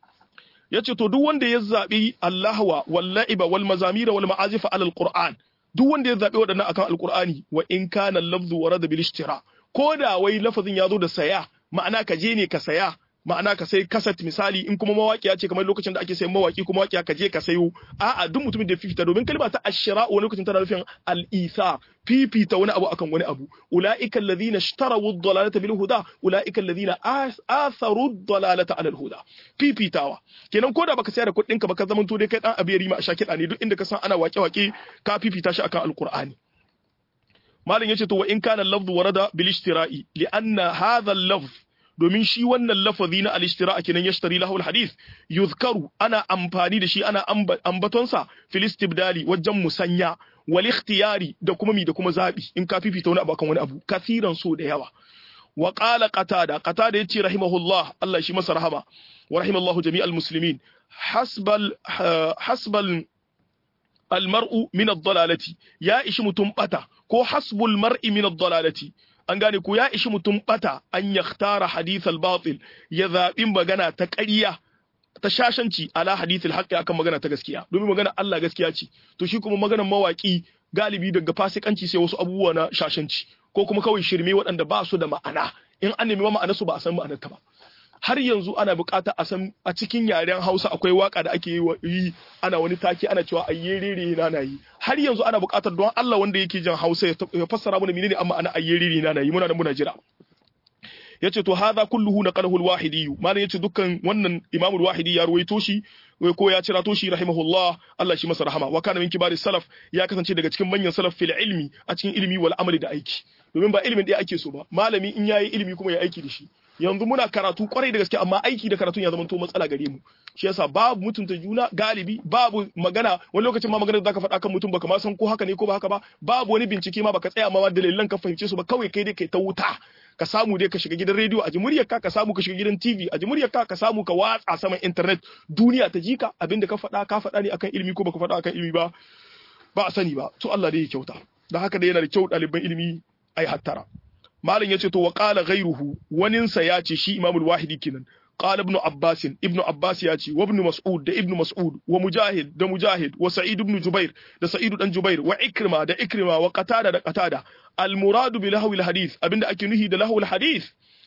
yace to duk wanda ya zabi Allahwa wal la'iba wal mazamira wal ma'azifa alal qur'an duk wanda ya zabi waɗannan akan alqur'ani wa in kana lafzu warada bil ishtira ko da wai lafazin ya zo da saya ma'ana ka je ne ka saya ma'ana ka sai kaset misali in kuma mawaƙiya ce kamar lokacin da ake sayan mawaƙi kuma mawaƙiya ka je ka sayo a'a duk mutumin da fifita domin kalma ta ashira wani lokacin tana nufin al-isa fifita wani abu akan wani abu ulaika alladhina ishtaraw ad-dalalata bil huda ulaika alladhina atharu ad-dalalata ala al-huda fifitawa kenan koda baka sayar da kuɗin ka baka zaman to dai kai dan abiyari ma a shakida ne duk inda ka san ana waƙe-waƙe ka fifita shi akan al-qur'ani malam yace to wa in kana al-lafdhu warada bil ishtira'i li anna hadha al-lafdh domin shi wannan lafazi na al-ishtira kenan yashtari lahu al-hadith yuzkaru ana amfani da shi ana ambatonsa fil istibdali wajen musanya wal ikhtiyari da kuma mi da kuma zabi in ka fifita wani abu akan wani abu kasiran so da yawa wa qala qatada qatada yace rahimahullah Allah shi masa rahama wa rahimallahu jami'al muslimin hasbal hasbal al-mar'u min ad-dalalati ya ishi mutum bata ko hasbul mar'i min ad-dalalati an gane ko ya ishi mutum bata an yakhtara hadith al-batil ya zabi magana ta ƙarya ta shashanci ala hadith al-haqqi akan magana ta gaskiya domin magana Allah gaskiya ce to shi kuma maganar mawaki galibi daga fasikanci sai wasu abubuwa na shashanci ko kuma kawai shirme waɗanda ba su da ma'ana in an nemi ma'anar su ba a san ma'anar ta ba har yanzu ana bukata a san a cikin yaren Hausa akwai waka da ake yi ana wani take ana cewa ayyerere na na yi har yanzu ana bukatar don Allah wanda yake jin Hausa ya fassara mana menene amma ana ayyerere na na yi muna da muna jira yace to hadha kulluhu naqalahu al-wahidi malan yace dukkan wannan Imam al-Wahidi ya ruwaito shi ko ya cira to shi rahimahullah Allah shi masa rahama wa kana min kibari salaf ya kasance daga cikin manyan salaf fil ilmi a cikin ilimi wal amali da aiki domin ba ilimin da ake so ba malami in yayi ilimi kuma ya aiki da shi yanzu muna karatu kwarai da gaske amma aiki da karatun ya zama to matsala gare mu shi yasa babu mutunta juna galibi babu magana wani lokacin ma magana da zaka faɗa kan mutum baka ma san ko haka ne ko ba haka ba babu wani bincike ma baka tsaya ma dalilan ka fahimce su ba kawai kai dai kai ta wuta ka samu dai ka shiga gidan rediyo a jimuriyar ka ka samu ka shiga gidan TV a jimuriyar ka ka samu ka watsa saman internet duniya ta ji ka abinda ka faɗa ka faɗa ne akan ilimi ko baka faɗa akan ilimi ba ba a sani ba to Allah dai ya kyauta da haka dai yana da kyau ɗaliban ilimi ai hattara malam yace to wa qala ghayruhu waninsa ya ce shi imamul wahidi kenan qala ibn abbas ibn abbas ya ce wa ibn mas'ud da ibn mas'ud wa mujahid da mujahid wa sa'id ibn jubair da sa'id dan jubair wa ikrima da ikrima wa qatada da qatada al murad bi lahwi al hadith abinda ake nuhi da lahwi al hadith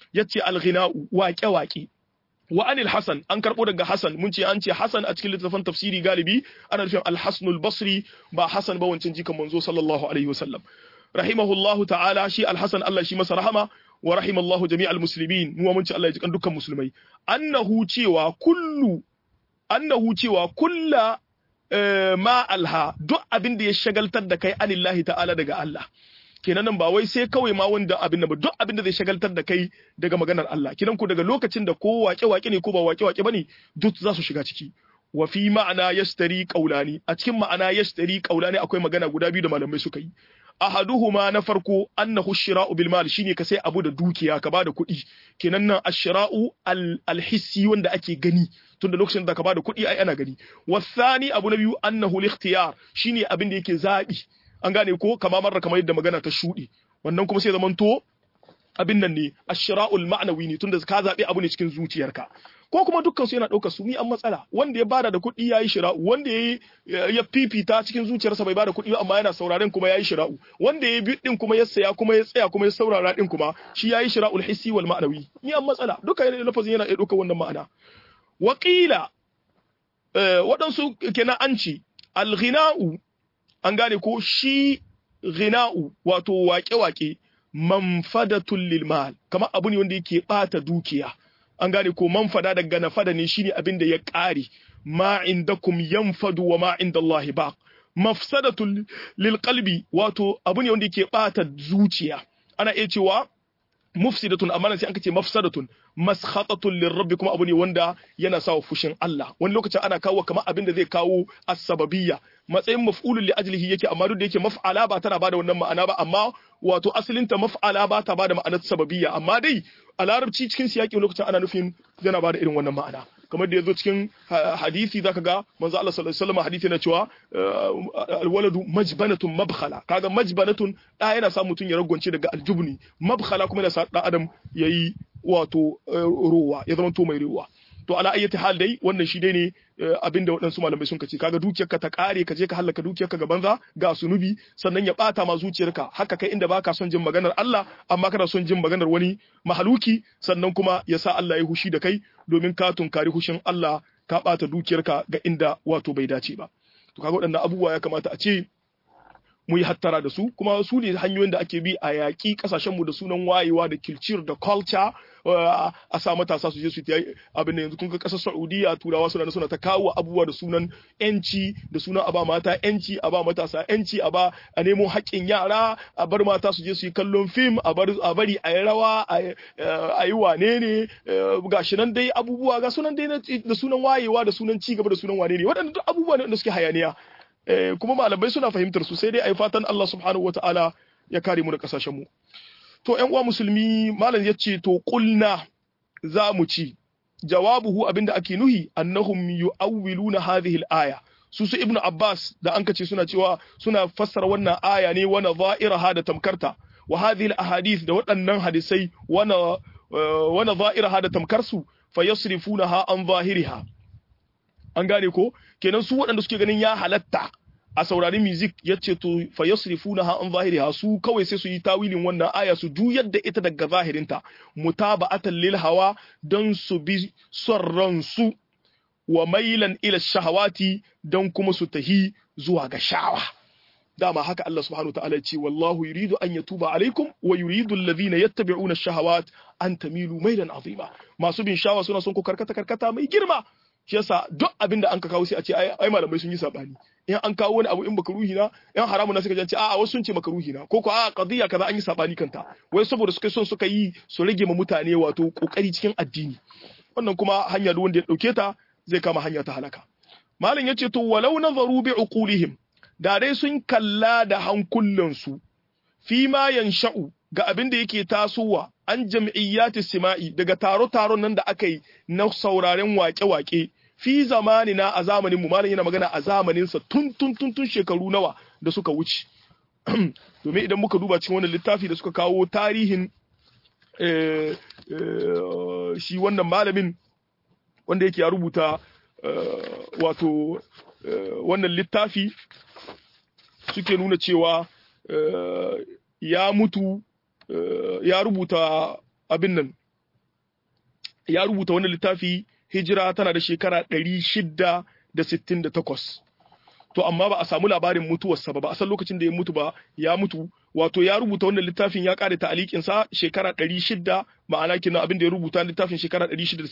yace al-ghina'u waƙe-waƙe wa anil hasan an karbo daga hasan mun ce an ce hasan a cikin littafin tafsiri galibi ana nufin al-hasanul basri ba hasan ba wancan jikan manzo sallallahu alaihi wasallam rahimahullahu ta'ala shi al-hasan Allah shi masa rahama wa rahimallahu jami'al muslimin mu mun ce Allah ya jikan dukkan musulmai annahu cewa kullu annahu cewa kulla ma alha duk abin da ya shagaltar da kai anillahi ta'ala daga Allah kenan nan ba wai sai kawai ma wanda abin da ba duk abin da zai shagaltar da kai daga maganar Allah kidan ku daga lokacin da ko wake wake ne ko ba wake wake bane duk za su shiga ciki wa fi ma'ana yastari qaulani a cikin ma'ana yastari qaulani akwai magana guda biyu da malamai suka yi ahaduhuma na farko annahu shira'u bil mal shine ka sai abu da dukiya ka bada kuɗi kenan nan ashira'u al hissi wanda ake gani tunda lokacin da ka bada kuɗi ai ana gani wasani abu na biyu annahu al-ikhtiyar shine abin da yake zabi an gane ko kama marra kamar yadda magana ta shuɗe wannan kuma sai zamanto abin nan ne ashira'ul ma'nawi ne tunda ka zabi abu ne cikin zuciyarka ko kuma dukkan su yana ɗaukar su ni an matsala wanda ya bada da kuɗi yayi shira'u wanda ya ya fifita cikin zuciyarsa bai bada kuɗi amma yana sauraren kuma yayi shira'u wanda ya bi din kuma ya saya kuma ya tsaya kuma ya saurara din kuma shi yayi shira'ul hissi wal ma'nawi ni an matsala duka lafazin yana ɗaukar wannan ma'ana waƙila waɗansu kenan an ce alghina'u an gane ko shi ghina'u wato waƙe-waƙe manfadatul lil mal kamar abu ne wanda yake ɓata dukiya an gane ko manfada daga nafada ne shine abin da ya ƙare ma indakum yanfadu wa ma indallahi baq mafsadatul lil qalbi wato abu ne wanda yake ɓata zuciya ana iya cewa mufsidatun amma sai an ce mafsadatun maskhatatun lirabbi kuma abu ne wanda yana sawa fushin Allah wani lokacin ana kawo kamar abin da zai kawo as-sababiyya matsayin maf'ulun li ajlihi yake amma duk da yake maf'ala ba tana bada wannan ma'ana ba amma wato asalin ta maf'ala ba ta bada ma'anar sababiyya amma dai a larabci cikin siyaki lokacin ana nufin yana bada irin wannan ma'ana kamar da yazo cikin hadisi zaka ga manzo Allah sallallahu alaihi wasallam hadisi na cewa alwaladu majbanatun mabkhala kaga majbanatun da yana sa mutun ya ragwance daga aljubni mabkhala kuma yana sa dan adam yayi wato ruwa ya zama to mai ruwa to ala ayyati hal dai wannan shi dai ne abinda waɗansu malamai sun kace kaga dukiyarka ta kare ka je ka halaka dukiyarka ga banza ga sunubi sannan ya bata ma zuciyarka haka kai inda baka son jin maganar Allah amma kana son jin maganar wani mahaluki sannan kuma ya sa Allah ya hushi da kai domin ka tunkari hushin Allah ka bata dukiyarka ga inda wato bai dace ba to kaga waɗannan abubuwa ya kamata a ce mu yi hattara da su kuma su ne hanyoyin da ake bi a yaƙi ƙasashenmu da sunan wayewa da culture da culture a sa matasa su je su yi abin da yanzu kun ga ƙasar Saudiya turawa suna suna ta kawo abubuwa da sunan yanci da sunan a ba mata yanci a ba matasa yanci a ba a nemo haƙƙin yara a bar mata su je su yi kallon fim a bar a bari a yi rawa a yi wane ne gashi nan dai abubuwa ga sunan dai da sunan wayewa da sunan ci gaba da sunan wane ne waɗannan duk abubuwa ne wanda suke hayaniya kuma malamai suna fahimtar su sai dai ai fatan Allah subhanahu wataala ya kare mu da kasashen mu to ƴan uwa musulmi malam yace to qulna za mu ci jawabuhu abinda ake nuhi annahum yu'awwiluna hadhihi al-aya su su ibnu abbas da an kace suna cewa suna fassara wannan aya ne wana za'iraha da tamkarta wa hadhihi al-ahadith da waɗannan hadisai wana wana za'iraha da tamkarsu fayasrifunaha an zahiriha an gane ko kenan su waɗanda suke ganin ya halatta a saurari music ya ce to fa yasrifuna ha an zahiriha su kawai sai su yi tawilin wannan aya su juyar da ita daga zahirinta mutaba'atan lil hawa don su bi son ransu wa mailan ila shahawati don kuma su tahi zuwa ga shawa dama haka Allah subhanahu ta'ala ya ce wallahu yuridu an yatuba alaikum wa yuridu alladhina yattabi'una ash-shahawat an tamilu mailan azima masu bin shawa suna son ku karkata karkata mai girma shi yasa duk abin da an ka kawo sai a ce ai malamai sun yi sabani in an kawo wani abu in baka ruhi na in haramun na suka ce a'a wasu sun ce maka ruhi na ko ko a'a qadiya kaza an yi sabani kanta wai saboda suka son suka yi su rage ma mutane wato kokari cikin addini wannan kuma hanya da wanda ya dauke ta zai kama hanya ta halaka malam yace to walau nazaru bi uqulihim da dai sun kalla da hankulansu fi ma yansha'u ga abin da yake tasowa an jam'iyyati sima'i daga taro-taron nan da aka yi na sauraren wake-wake fi zamanina a zamaninmu malam yana magana a zamaninsa tun tun tun tun shekaru nawa da suka wuce domin idan muka duba cikin wannan littafi da suka kawo tarihin shi wannan malamin wanda yake ya rubuta wato wannan littafi suke nuna cewa ya mutu ya rubuta abin nan ya rubuta wannan littafi hijira tana da shekara 668 to amma ba a samu labarin mutuwarsa ba ba a san lokacin da ya mutu ba ya mutu wato ya rubuta wannan littafin ya kare ta'alikin sa shekara 600 ma'ana kina abin da ya rubuta littafin shekara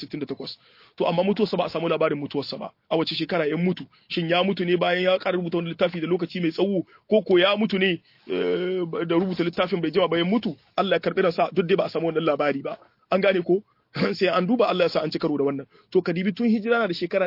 668 to amma mutuwarsa ba a samu labarin mutuwarsa ba a wace shekara ya mutu shin ya mutu ne bayan ya kare rubuta wannan littafi da lokaci mai tsawo ko ko ya mutu ne da rubuta littafin bai jima ba ya mutu Allah ya karbi ransa duk dai ba a samu wannan labari ba an gane ko sai an duba Allah ya sa an ci karo da wannan to kadibi tun hijira na da shekara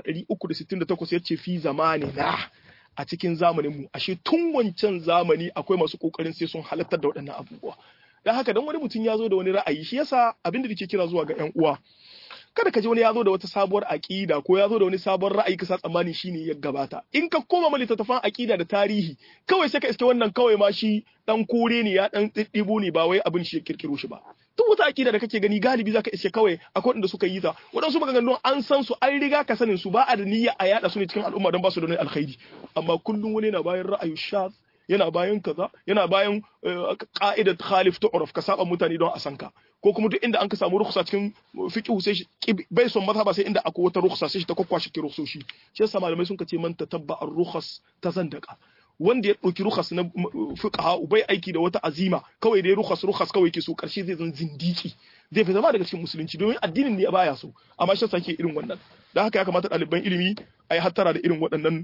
368 yace fi zamani na a cikin zamanin mu ashe tun wancan zamani akwai masu kokarin sai sun halartar da waɗannan abubuwa dan haka dan wani mutum ya zo da wani ra'ayi shi yasa abinda nake kira zuwa ga ƴan uwa kada ka ji wani ya zo da wata sabuwar aƙida ko ya zo da wani sabon ra'ayi ka sa tsammani shine ya gabata in ka koma ma littattafan aƙida da tarihi kawai sai ka iske wannan kawai ma shi dan kore ne ya dan ɗiɗɗibo ne ba wai abin shi ya kirkiro shi ba duk wata aƙida da kake gani galibi zaka iske kawai akwai wanda suka yi ta waɗansu maganganun an san su an riga ka sanin su ba a da niyya a yada su ne cikin al'umma don ba su da wani alkhairi amma kullum wani na bayan ra'ayin shaz yana bayan kaza yana bayan ka'idat khalif tu'raf ka saba mutane don a san ka ko kuma duk inda an ka samu rukhsa cikin fiqh sai shi bai son mazhaba sai inda akwai wata rukhsa sai shi ta kwakwashi ki rukhsoshi shi yasa malamai sun ce man tatabba ar-rukhas ta zandaka wanda ya ɗauki rukhas na fuqaha bai aiki da wata azima kawai dai rukhas rukhas kawai ke so karshe zai zan zindiki zai fi zama daga cikin musulunci domin addinin ne baya so amma shi sake irin wannan dan haka ya kamata ɗaliban ilimi a yi hattara da irin waɗannan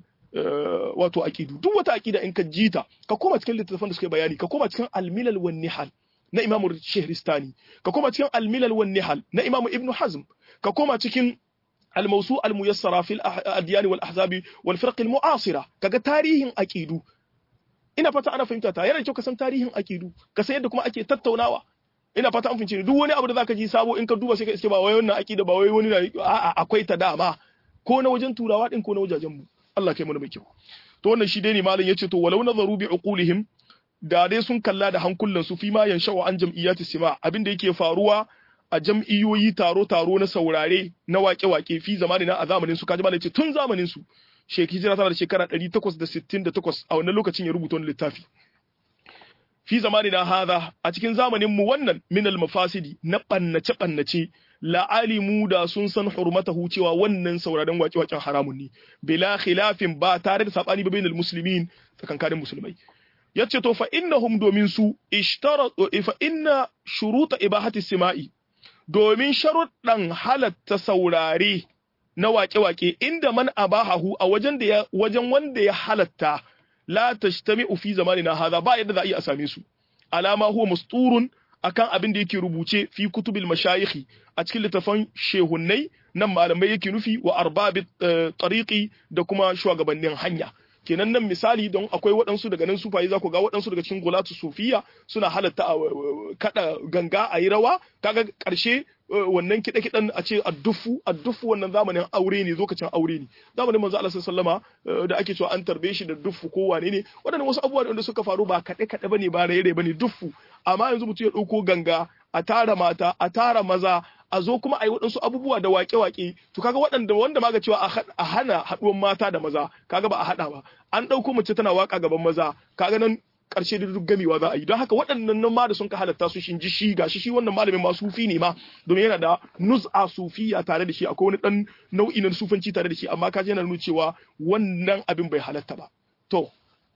wato aqidu duk wata aqida in ka jita ka koma cikin littattafan da suka bayani ka koma cikin al-milal wan nihal na Imam Shahristani ka koma cikin al-milal wan nihal na Imam Ibn Hazm ka koma cikin الموسوعة الميسرة في الأديان والأحزاب والفرق المعاصرة kaga tarihin aqidu ina fata ana fahimta ta yana kyau ka san tarihin aqidu ka san yadda kuma ake tattaunawa ina fata an fahimci duk wani abu da zaka ji sabo in ka duba sai ka iske ba wai wannan aqida ba wai wani a'a akwai ta dama ko na wajen turawa din ko na wajajen mu Allah kai mana mai kyau to wannan shi dai ne malam yace to walau nazaru bi uqulihim da dai sun kalla da hankulan su fi ma yansha'u an jam'iyyati sima abin da yake faruwa a jam'iyyoyi taro-taro na saurare na wake-wake fi zamanin a zamanin su kaji malai ce tun zamanin su sheki hijira tana da shekara 868 a wannan lokacin ya rubuta wani littafi fi zamanin na hadha a cikin zamanin mu wannan minal mafasidi na bannace bannace la alimu da sun san hurmatahu cewa wannan sauraren wake-waken haramun ne bila khilafin ba tare da sabani ba bainal muslimin tsakankanin musulmai yace to fa innahum domin su ishtaratu fa inna shuruta ibahati sima'i domin sharuɗan halatta saurare na waƙe-waƙe inda man abahahu a wajen da wajen wanda ya halatta la tashtami'u fi zamanina hadha ba yadda za a iya same su alama huwa musturun akan abin da yake rubuce fi kutubil mashayikhi a cikin littafan shehunnai nan malamai yake nufi wa arbabi tariqi da kuma shugabannin hanya kenan nan misali don akwai waɗansu daga nan sufaye za ku ga waɗansu daga cikin gulatu sufiya suna halatta a kada ganga a yi rawa kaga ƙarshe wannan kiɗe kiɗen a ce addufu addufu wannan zamanin aure ne lokacin aure ne zamanin manzo Allah sallama da ake cewa an tarbe shi da duffu ko wane ne waɗannan wasu abubuwa da suka faru ba kaɗe kaɗe bane ba raye bane duffu amma yanzu mutum ya ɗauko ganga a tara mata a tara maza a zo kuma a yi waɗansu abubuwa da waƙe-waƙe to kaga waɗanda wanda ma ga cewa a hana haɗuwan mata da maza kaga ba a haɗa ba an ɗauko mace tana waƙa gaban maza kaga nan ƙarshe da duk gamewa za a yi don haka waɗannan nan ma da sun ka halatta su shin ji shi gashi shi wannan malamin ma sufi ne ma domin yana da nuz'a sufiya tare da shi akwai wani ɗan nau'i na sufanci tare da shi amma kaji yana nuna cewa wannan abin bai halatta ba to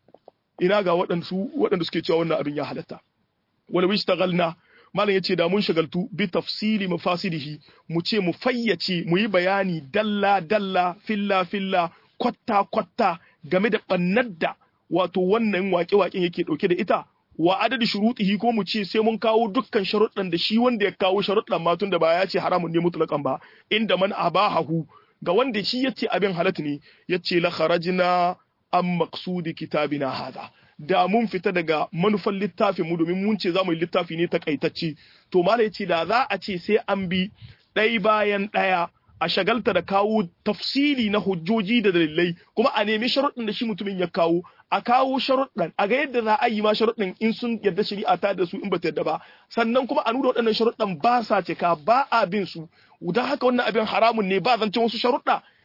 ina ga waɗansu waɗanda suke cewa wannan abin ya halatta wala wishtagalna malam yace da mun shagaltu bi tafsili mafasidihi mu ce mu fayyace mu yi bayani dalla dalla filla filla kwatta kwatta game da bannar da wato wannan waƙe waƙen yake dauke da ita wa adadi shurutihi ko mu ce sai mun kawo dukkan sharuɗan da shi wanda ya kawo sharuɗan ma da ba ya ce haramun ne mutlaqan ba inda man abahahu ga wanda shi yace abin halatta ne yace la kharajna am maqsudi kitabina hada da mun fita daga manufan littafin mu domin mun ce za mu yi littafi ne takaitacce to mala yace da za a ce sai an bi ɗai bayan ɗaya a shagalta da kawo tafsili na hujjoji da dalilai kuma a nemi sharuɗin da shi mutumin ya kawo a kawo sharuɗan a ga yadda za a yi ma sharuɗin in sun yadda shari'a ta da su in ba ta yadda ba sannan kuma a nuna waɗannan sharuɗan ba sa cika ba a bin su don haka wannan abin haramun ne ba zancen wasu sharuɗa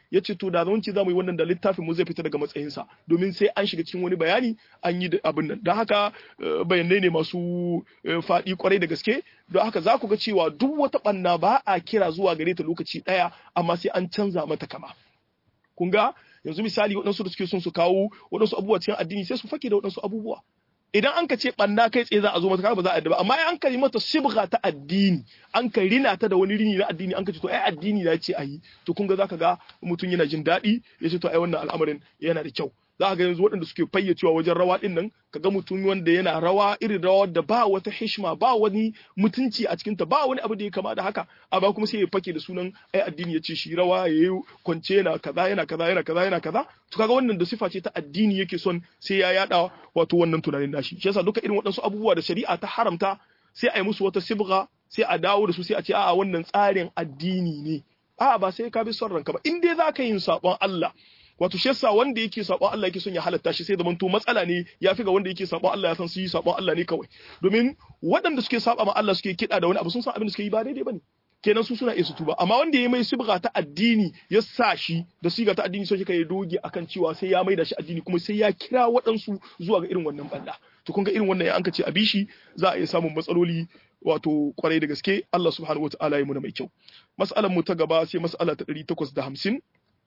ya ce to da zamanci za mu yi wannan da littafin mu zai fita daga matsayinsa domin sai an shiga cikin wani bayani an yi abin nan don haka bayanai ne masu faɗi kwarai da gaske don haka za ku ga cewa duk wata ɓanna ba a kira zuwa gare ta lokaci ɗaya amma sai an canza mata kama kun ga yanzu misali waɗansu da suke son su kawo waɗansu abubuwa cikin addini sai su fake da waɗansu abubuwa idan an ka ce ɓanna kai tsaye za a zo mata ba za a ba amma an ka yi mata sibga ta addini an ka rina ta da wani rini na addini an ka ce to ai addini na ce a yi to kun ga zaka ga mutum yana jin daɗi ya ce to ai wannan al'amarin yana da kyau za ga yanzu waɗanda suke fayyacewa wajen rawa ɗin nan ka ga mutum wanda yana rawa irin rawa da ba wata hishma ba wani mutunci a cikinta ba wani abu da ya kama da haka amma kuma sai ya fake da sunan ai addini ya ce shi rawa ya yi kwance yana kaza yana kaza yana kaza yana kaza to kaga wannan da sifa ce ta addini yake son sai ya yada wato wannan tunanin nashi shi yasa duka irin waɗansu abubuwa da shari'a ta haramta sai a yi musu wata sibga sai a dawo da su sai a ce a'a wannan tsarin addini ne a'a ba sai ka bi son ranka ba in dai za ka yin sabon Allah wato shi yasa wanda yake sabon Allah yake son ya halatta shi sai zaman to matsala ne ya fi ga wanda yake sabon Allah ya san su yi sabon Allah ne kawai domin waɗanda suke saba ma Allah suke kiɗa da wani abu sun san abin da suke yi ba daidai bane kenan su suna iya su tuba amma wanda ya mai sibga ta addini ya sa shi da siga ta addini sai ya doge akan cewa sai ya maida shi addini kuma sai ya kira waɗansu zuwa ga irin wannan banda to kun ga irin wannan ya an ce a bishi za a iya samun matsaloli wato kwarai da gaske Allah subhanahu wataala ya muna mai kyau mas'alar mu ta gaba sai mas'ala ta 850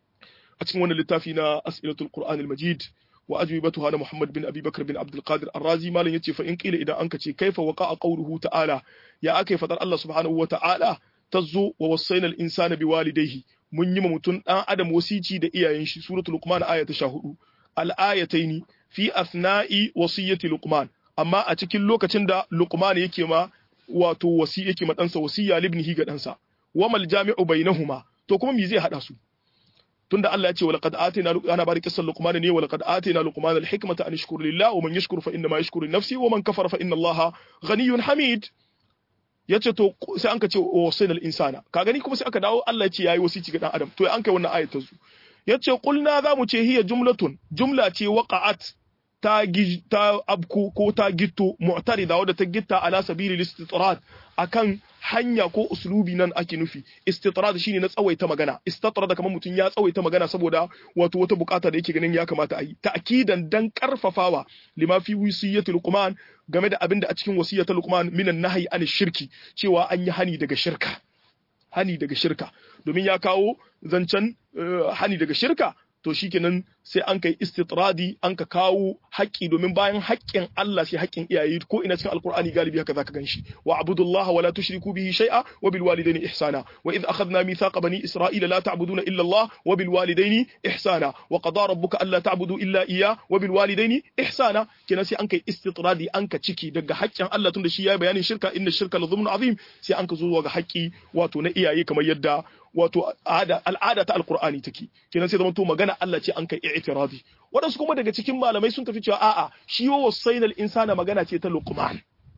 a cikin wannan littafi na as'ilatul qur'anil majid wa ajwibatuha na muhammad bin abi bakr bin abdul qadir ar-razi malam yace fa in qila idan anka ce kaifa waqa'a qawluhu ta'ala ya akai fadar Allah subhanahu wa ta'ala tazo wa wasaina al-insana biwalidayhi mun yi mutum dan adam wasici da iyayen shi suratul luqman aya ta 14 al-ayataini fi athna'i wasiyyati luqman amma a cikin lokacin da luqman yake ma wato wasi yake ma ɗansa wasiya libnihi ga ɗansa wamal jami'u bainahuma to kuma me zai hada su tunda Allah ya ce walaqad atina ana bari kissan luqman ne walaqad atina luqman alhikmata an yashkur lillah wa man yashkur fa inma yashkuru li nafsi wa man kafara fa inna allaha ghaniyyun hamid yace to sai an ka ce wasayna al-insana ka gani kuma sai aka dawo Allah ya ce yayi wasici ga dan adam to an kai wannan ayat ta zu yace qulna za mu ce hiya jumlatun jumla ce waqa'at ta ta abku ko ta gitto mu'tarida wadda ta gitta ala sabili istitrad akan hanya ko uslubi nan ake nufi istitrad shine na tsawaita magana istitrad kamar mutum ya tsawaita magana saboda wato wata bukata da yake ganin ya kamata a yi ta'kidan dan karfafawa lima fi wasiyatul luqman game da abinda a cikin wasiyatul luqman minan nahyi an shirki cewa an yi hani daga shirka hani daga shirka domin ya kawo zancen hani daga shirka to shikenan sai an kai istitradi an ka kawo haƙƙi domin bayan haƙƙin Allah sai haƙƙin iyaye ko ina cikin alqur'ani galibi haka zaka ganshi wa abudullaha wa la tushriku bihi shay'a wa bil walidayni ihsana wa idh akhadna mithaqa bani isra'ila la ta'buduna illa Allah wa bil walidayni ihsana wa qada rabbuka alla ta'budu illa iyyah wa bil walidayni ihsana kenan sai an kai istitradi an ka ciki daga haƙƙin Allah tunda shi yayi bayanin shirka inna shirka la dhulmun azim sai an ka zo ga haƙƙi wato na iyaye kamar yadda wato al'ada ta alkur'ani take kenan sai zama to magana Allah ce an kai i'tiradi wadansu kuma daga cikin malamai sun tafi cewa a'a shi wa wasainal insana magana ce ta luqman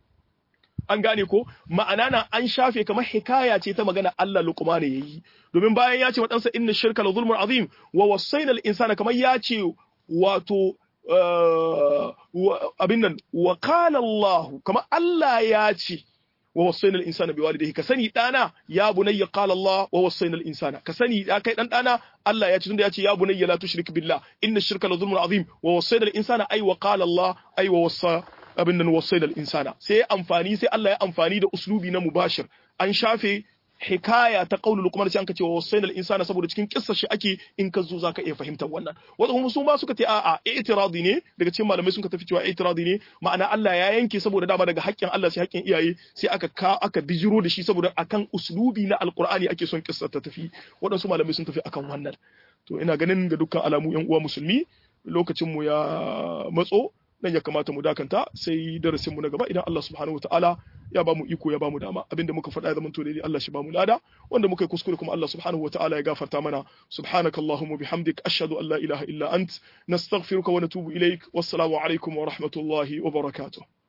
an gane ko ma'ana na an shafe kamar hikaya ce ta magana Allah luqman yayi domin bayan ya ce wa ɗansa inna shirka la zulmun azim wa wasainal insana kamar ya ce wato abin nan wa qala Allah kamar Allah ya ce ووصينا الانسان بوالديه كسني دانا يا بني قال الله ووصينا الانسان كسني يا كاي دان دانا الله يا تunda yace ya bunayya la tushrik billah inna ash-shirka la dhulmun azim wa wassayna al-insana ay wa qala Allah ay wa wassa abin nan wassayna al-insana sai amfani sai Allah ya amfani da uslubi na mubashir an shafe hikaya ta qaulul luqman sai anka ce wa wasaina al insana saboda cikin kissar shi ake in ka zo zaka iya fahimtar wannan wasu kuma su ma suka ce a'a i'tiradi ne daga cikin malamai sun ka tafi cewa i'tiradi ne ma'ana Allah ya yanke saboda dama daga haƙƙin Allah sai haƙƙin iyaye sai aka ka aka bijiro da shi saboda akan uslubi na alqur'ani ake son kissar ta tafi waɗansu malamai sun tafi akan wannan to ina ganin ga dukkan alamu yan uwa musulmi lokacin mu ya matso nan ya kamata mu dakanta sai darasin mu na gaba idan Allah subhanahu wataala ya ba mu iko ya ba mu dama abinda muka faɗa ya zama to daidai Allah shi ba mu lada wanda muka yi kuskure kuma Allah subhanahu wataala ya gafarta mana subhanakallahumma bihamdik ashhadu an la ilaha illa ant nastaghfiruka wa natubu ilaik wassalamu alaikum wa rahmatullahi wa barakatuh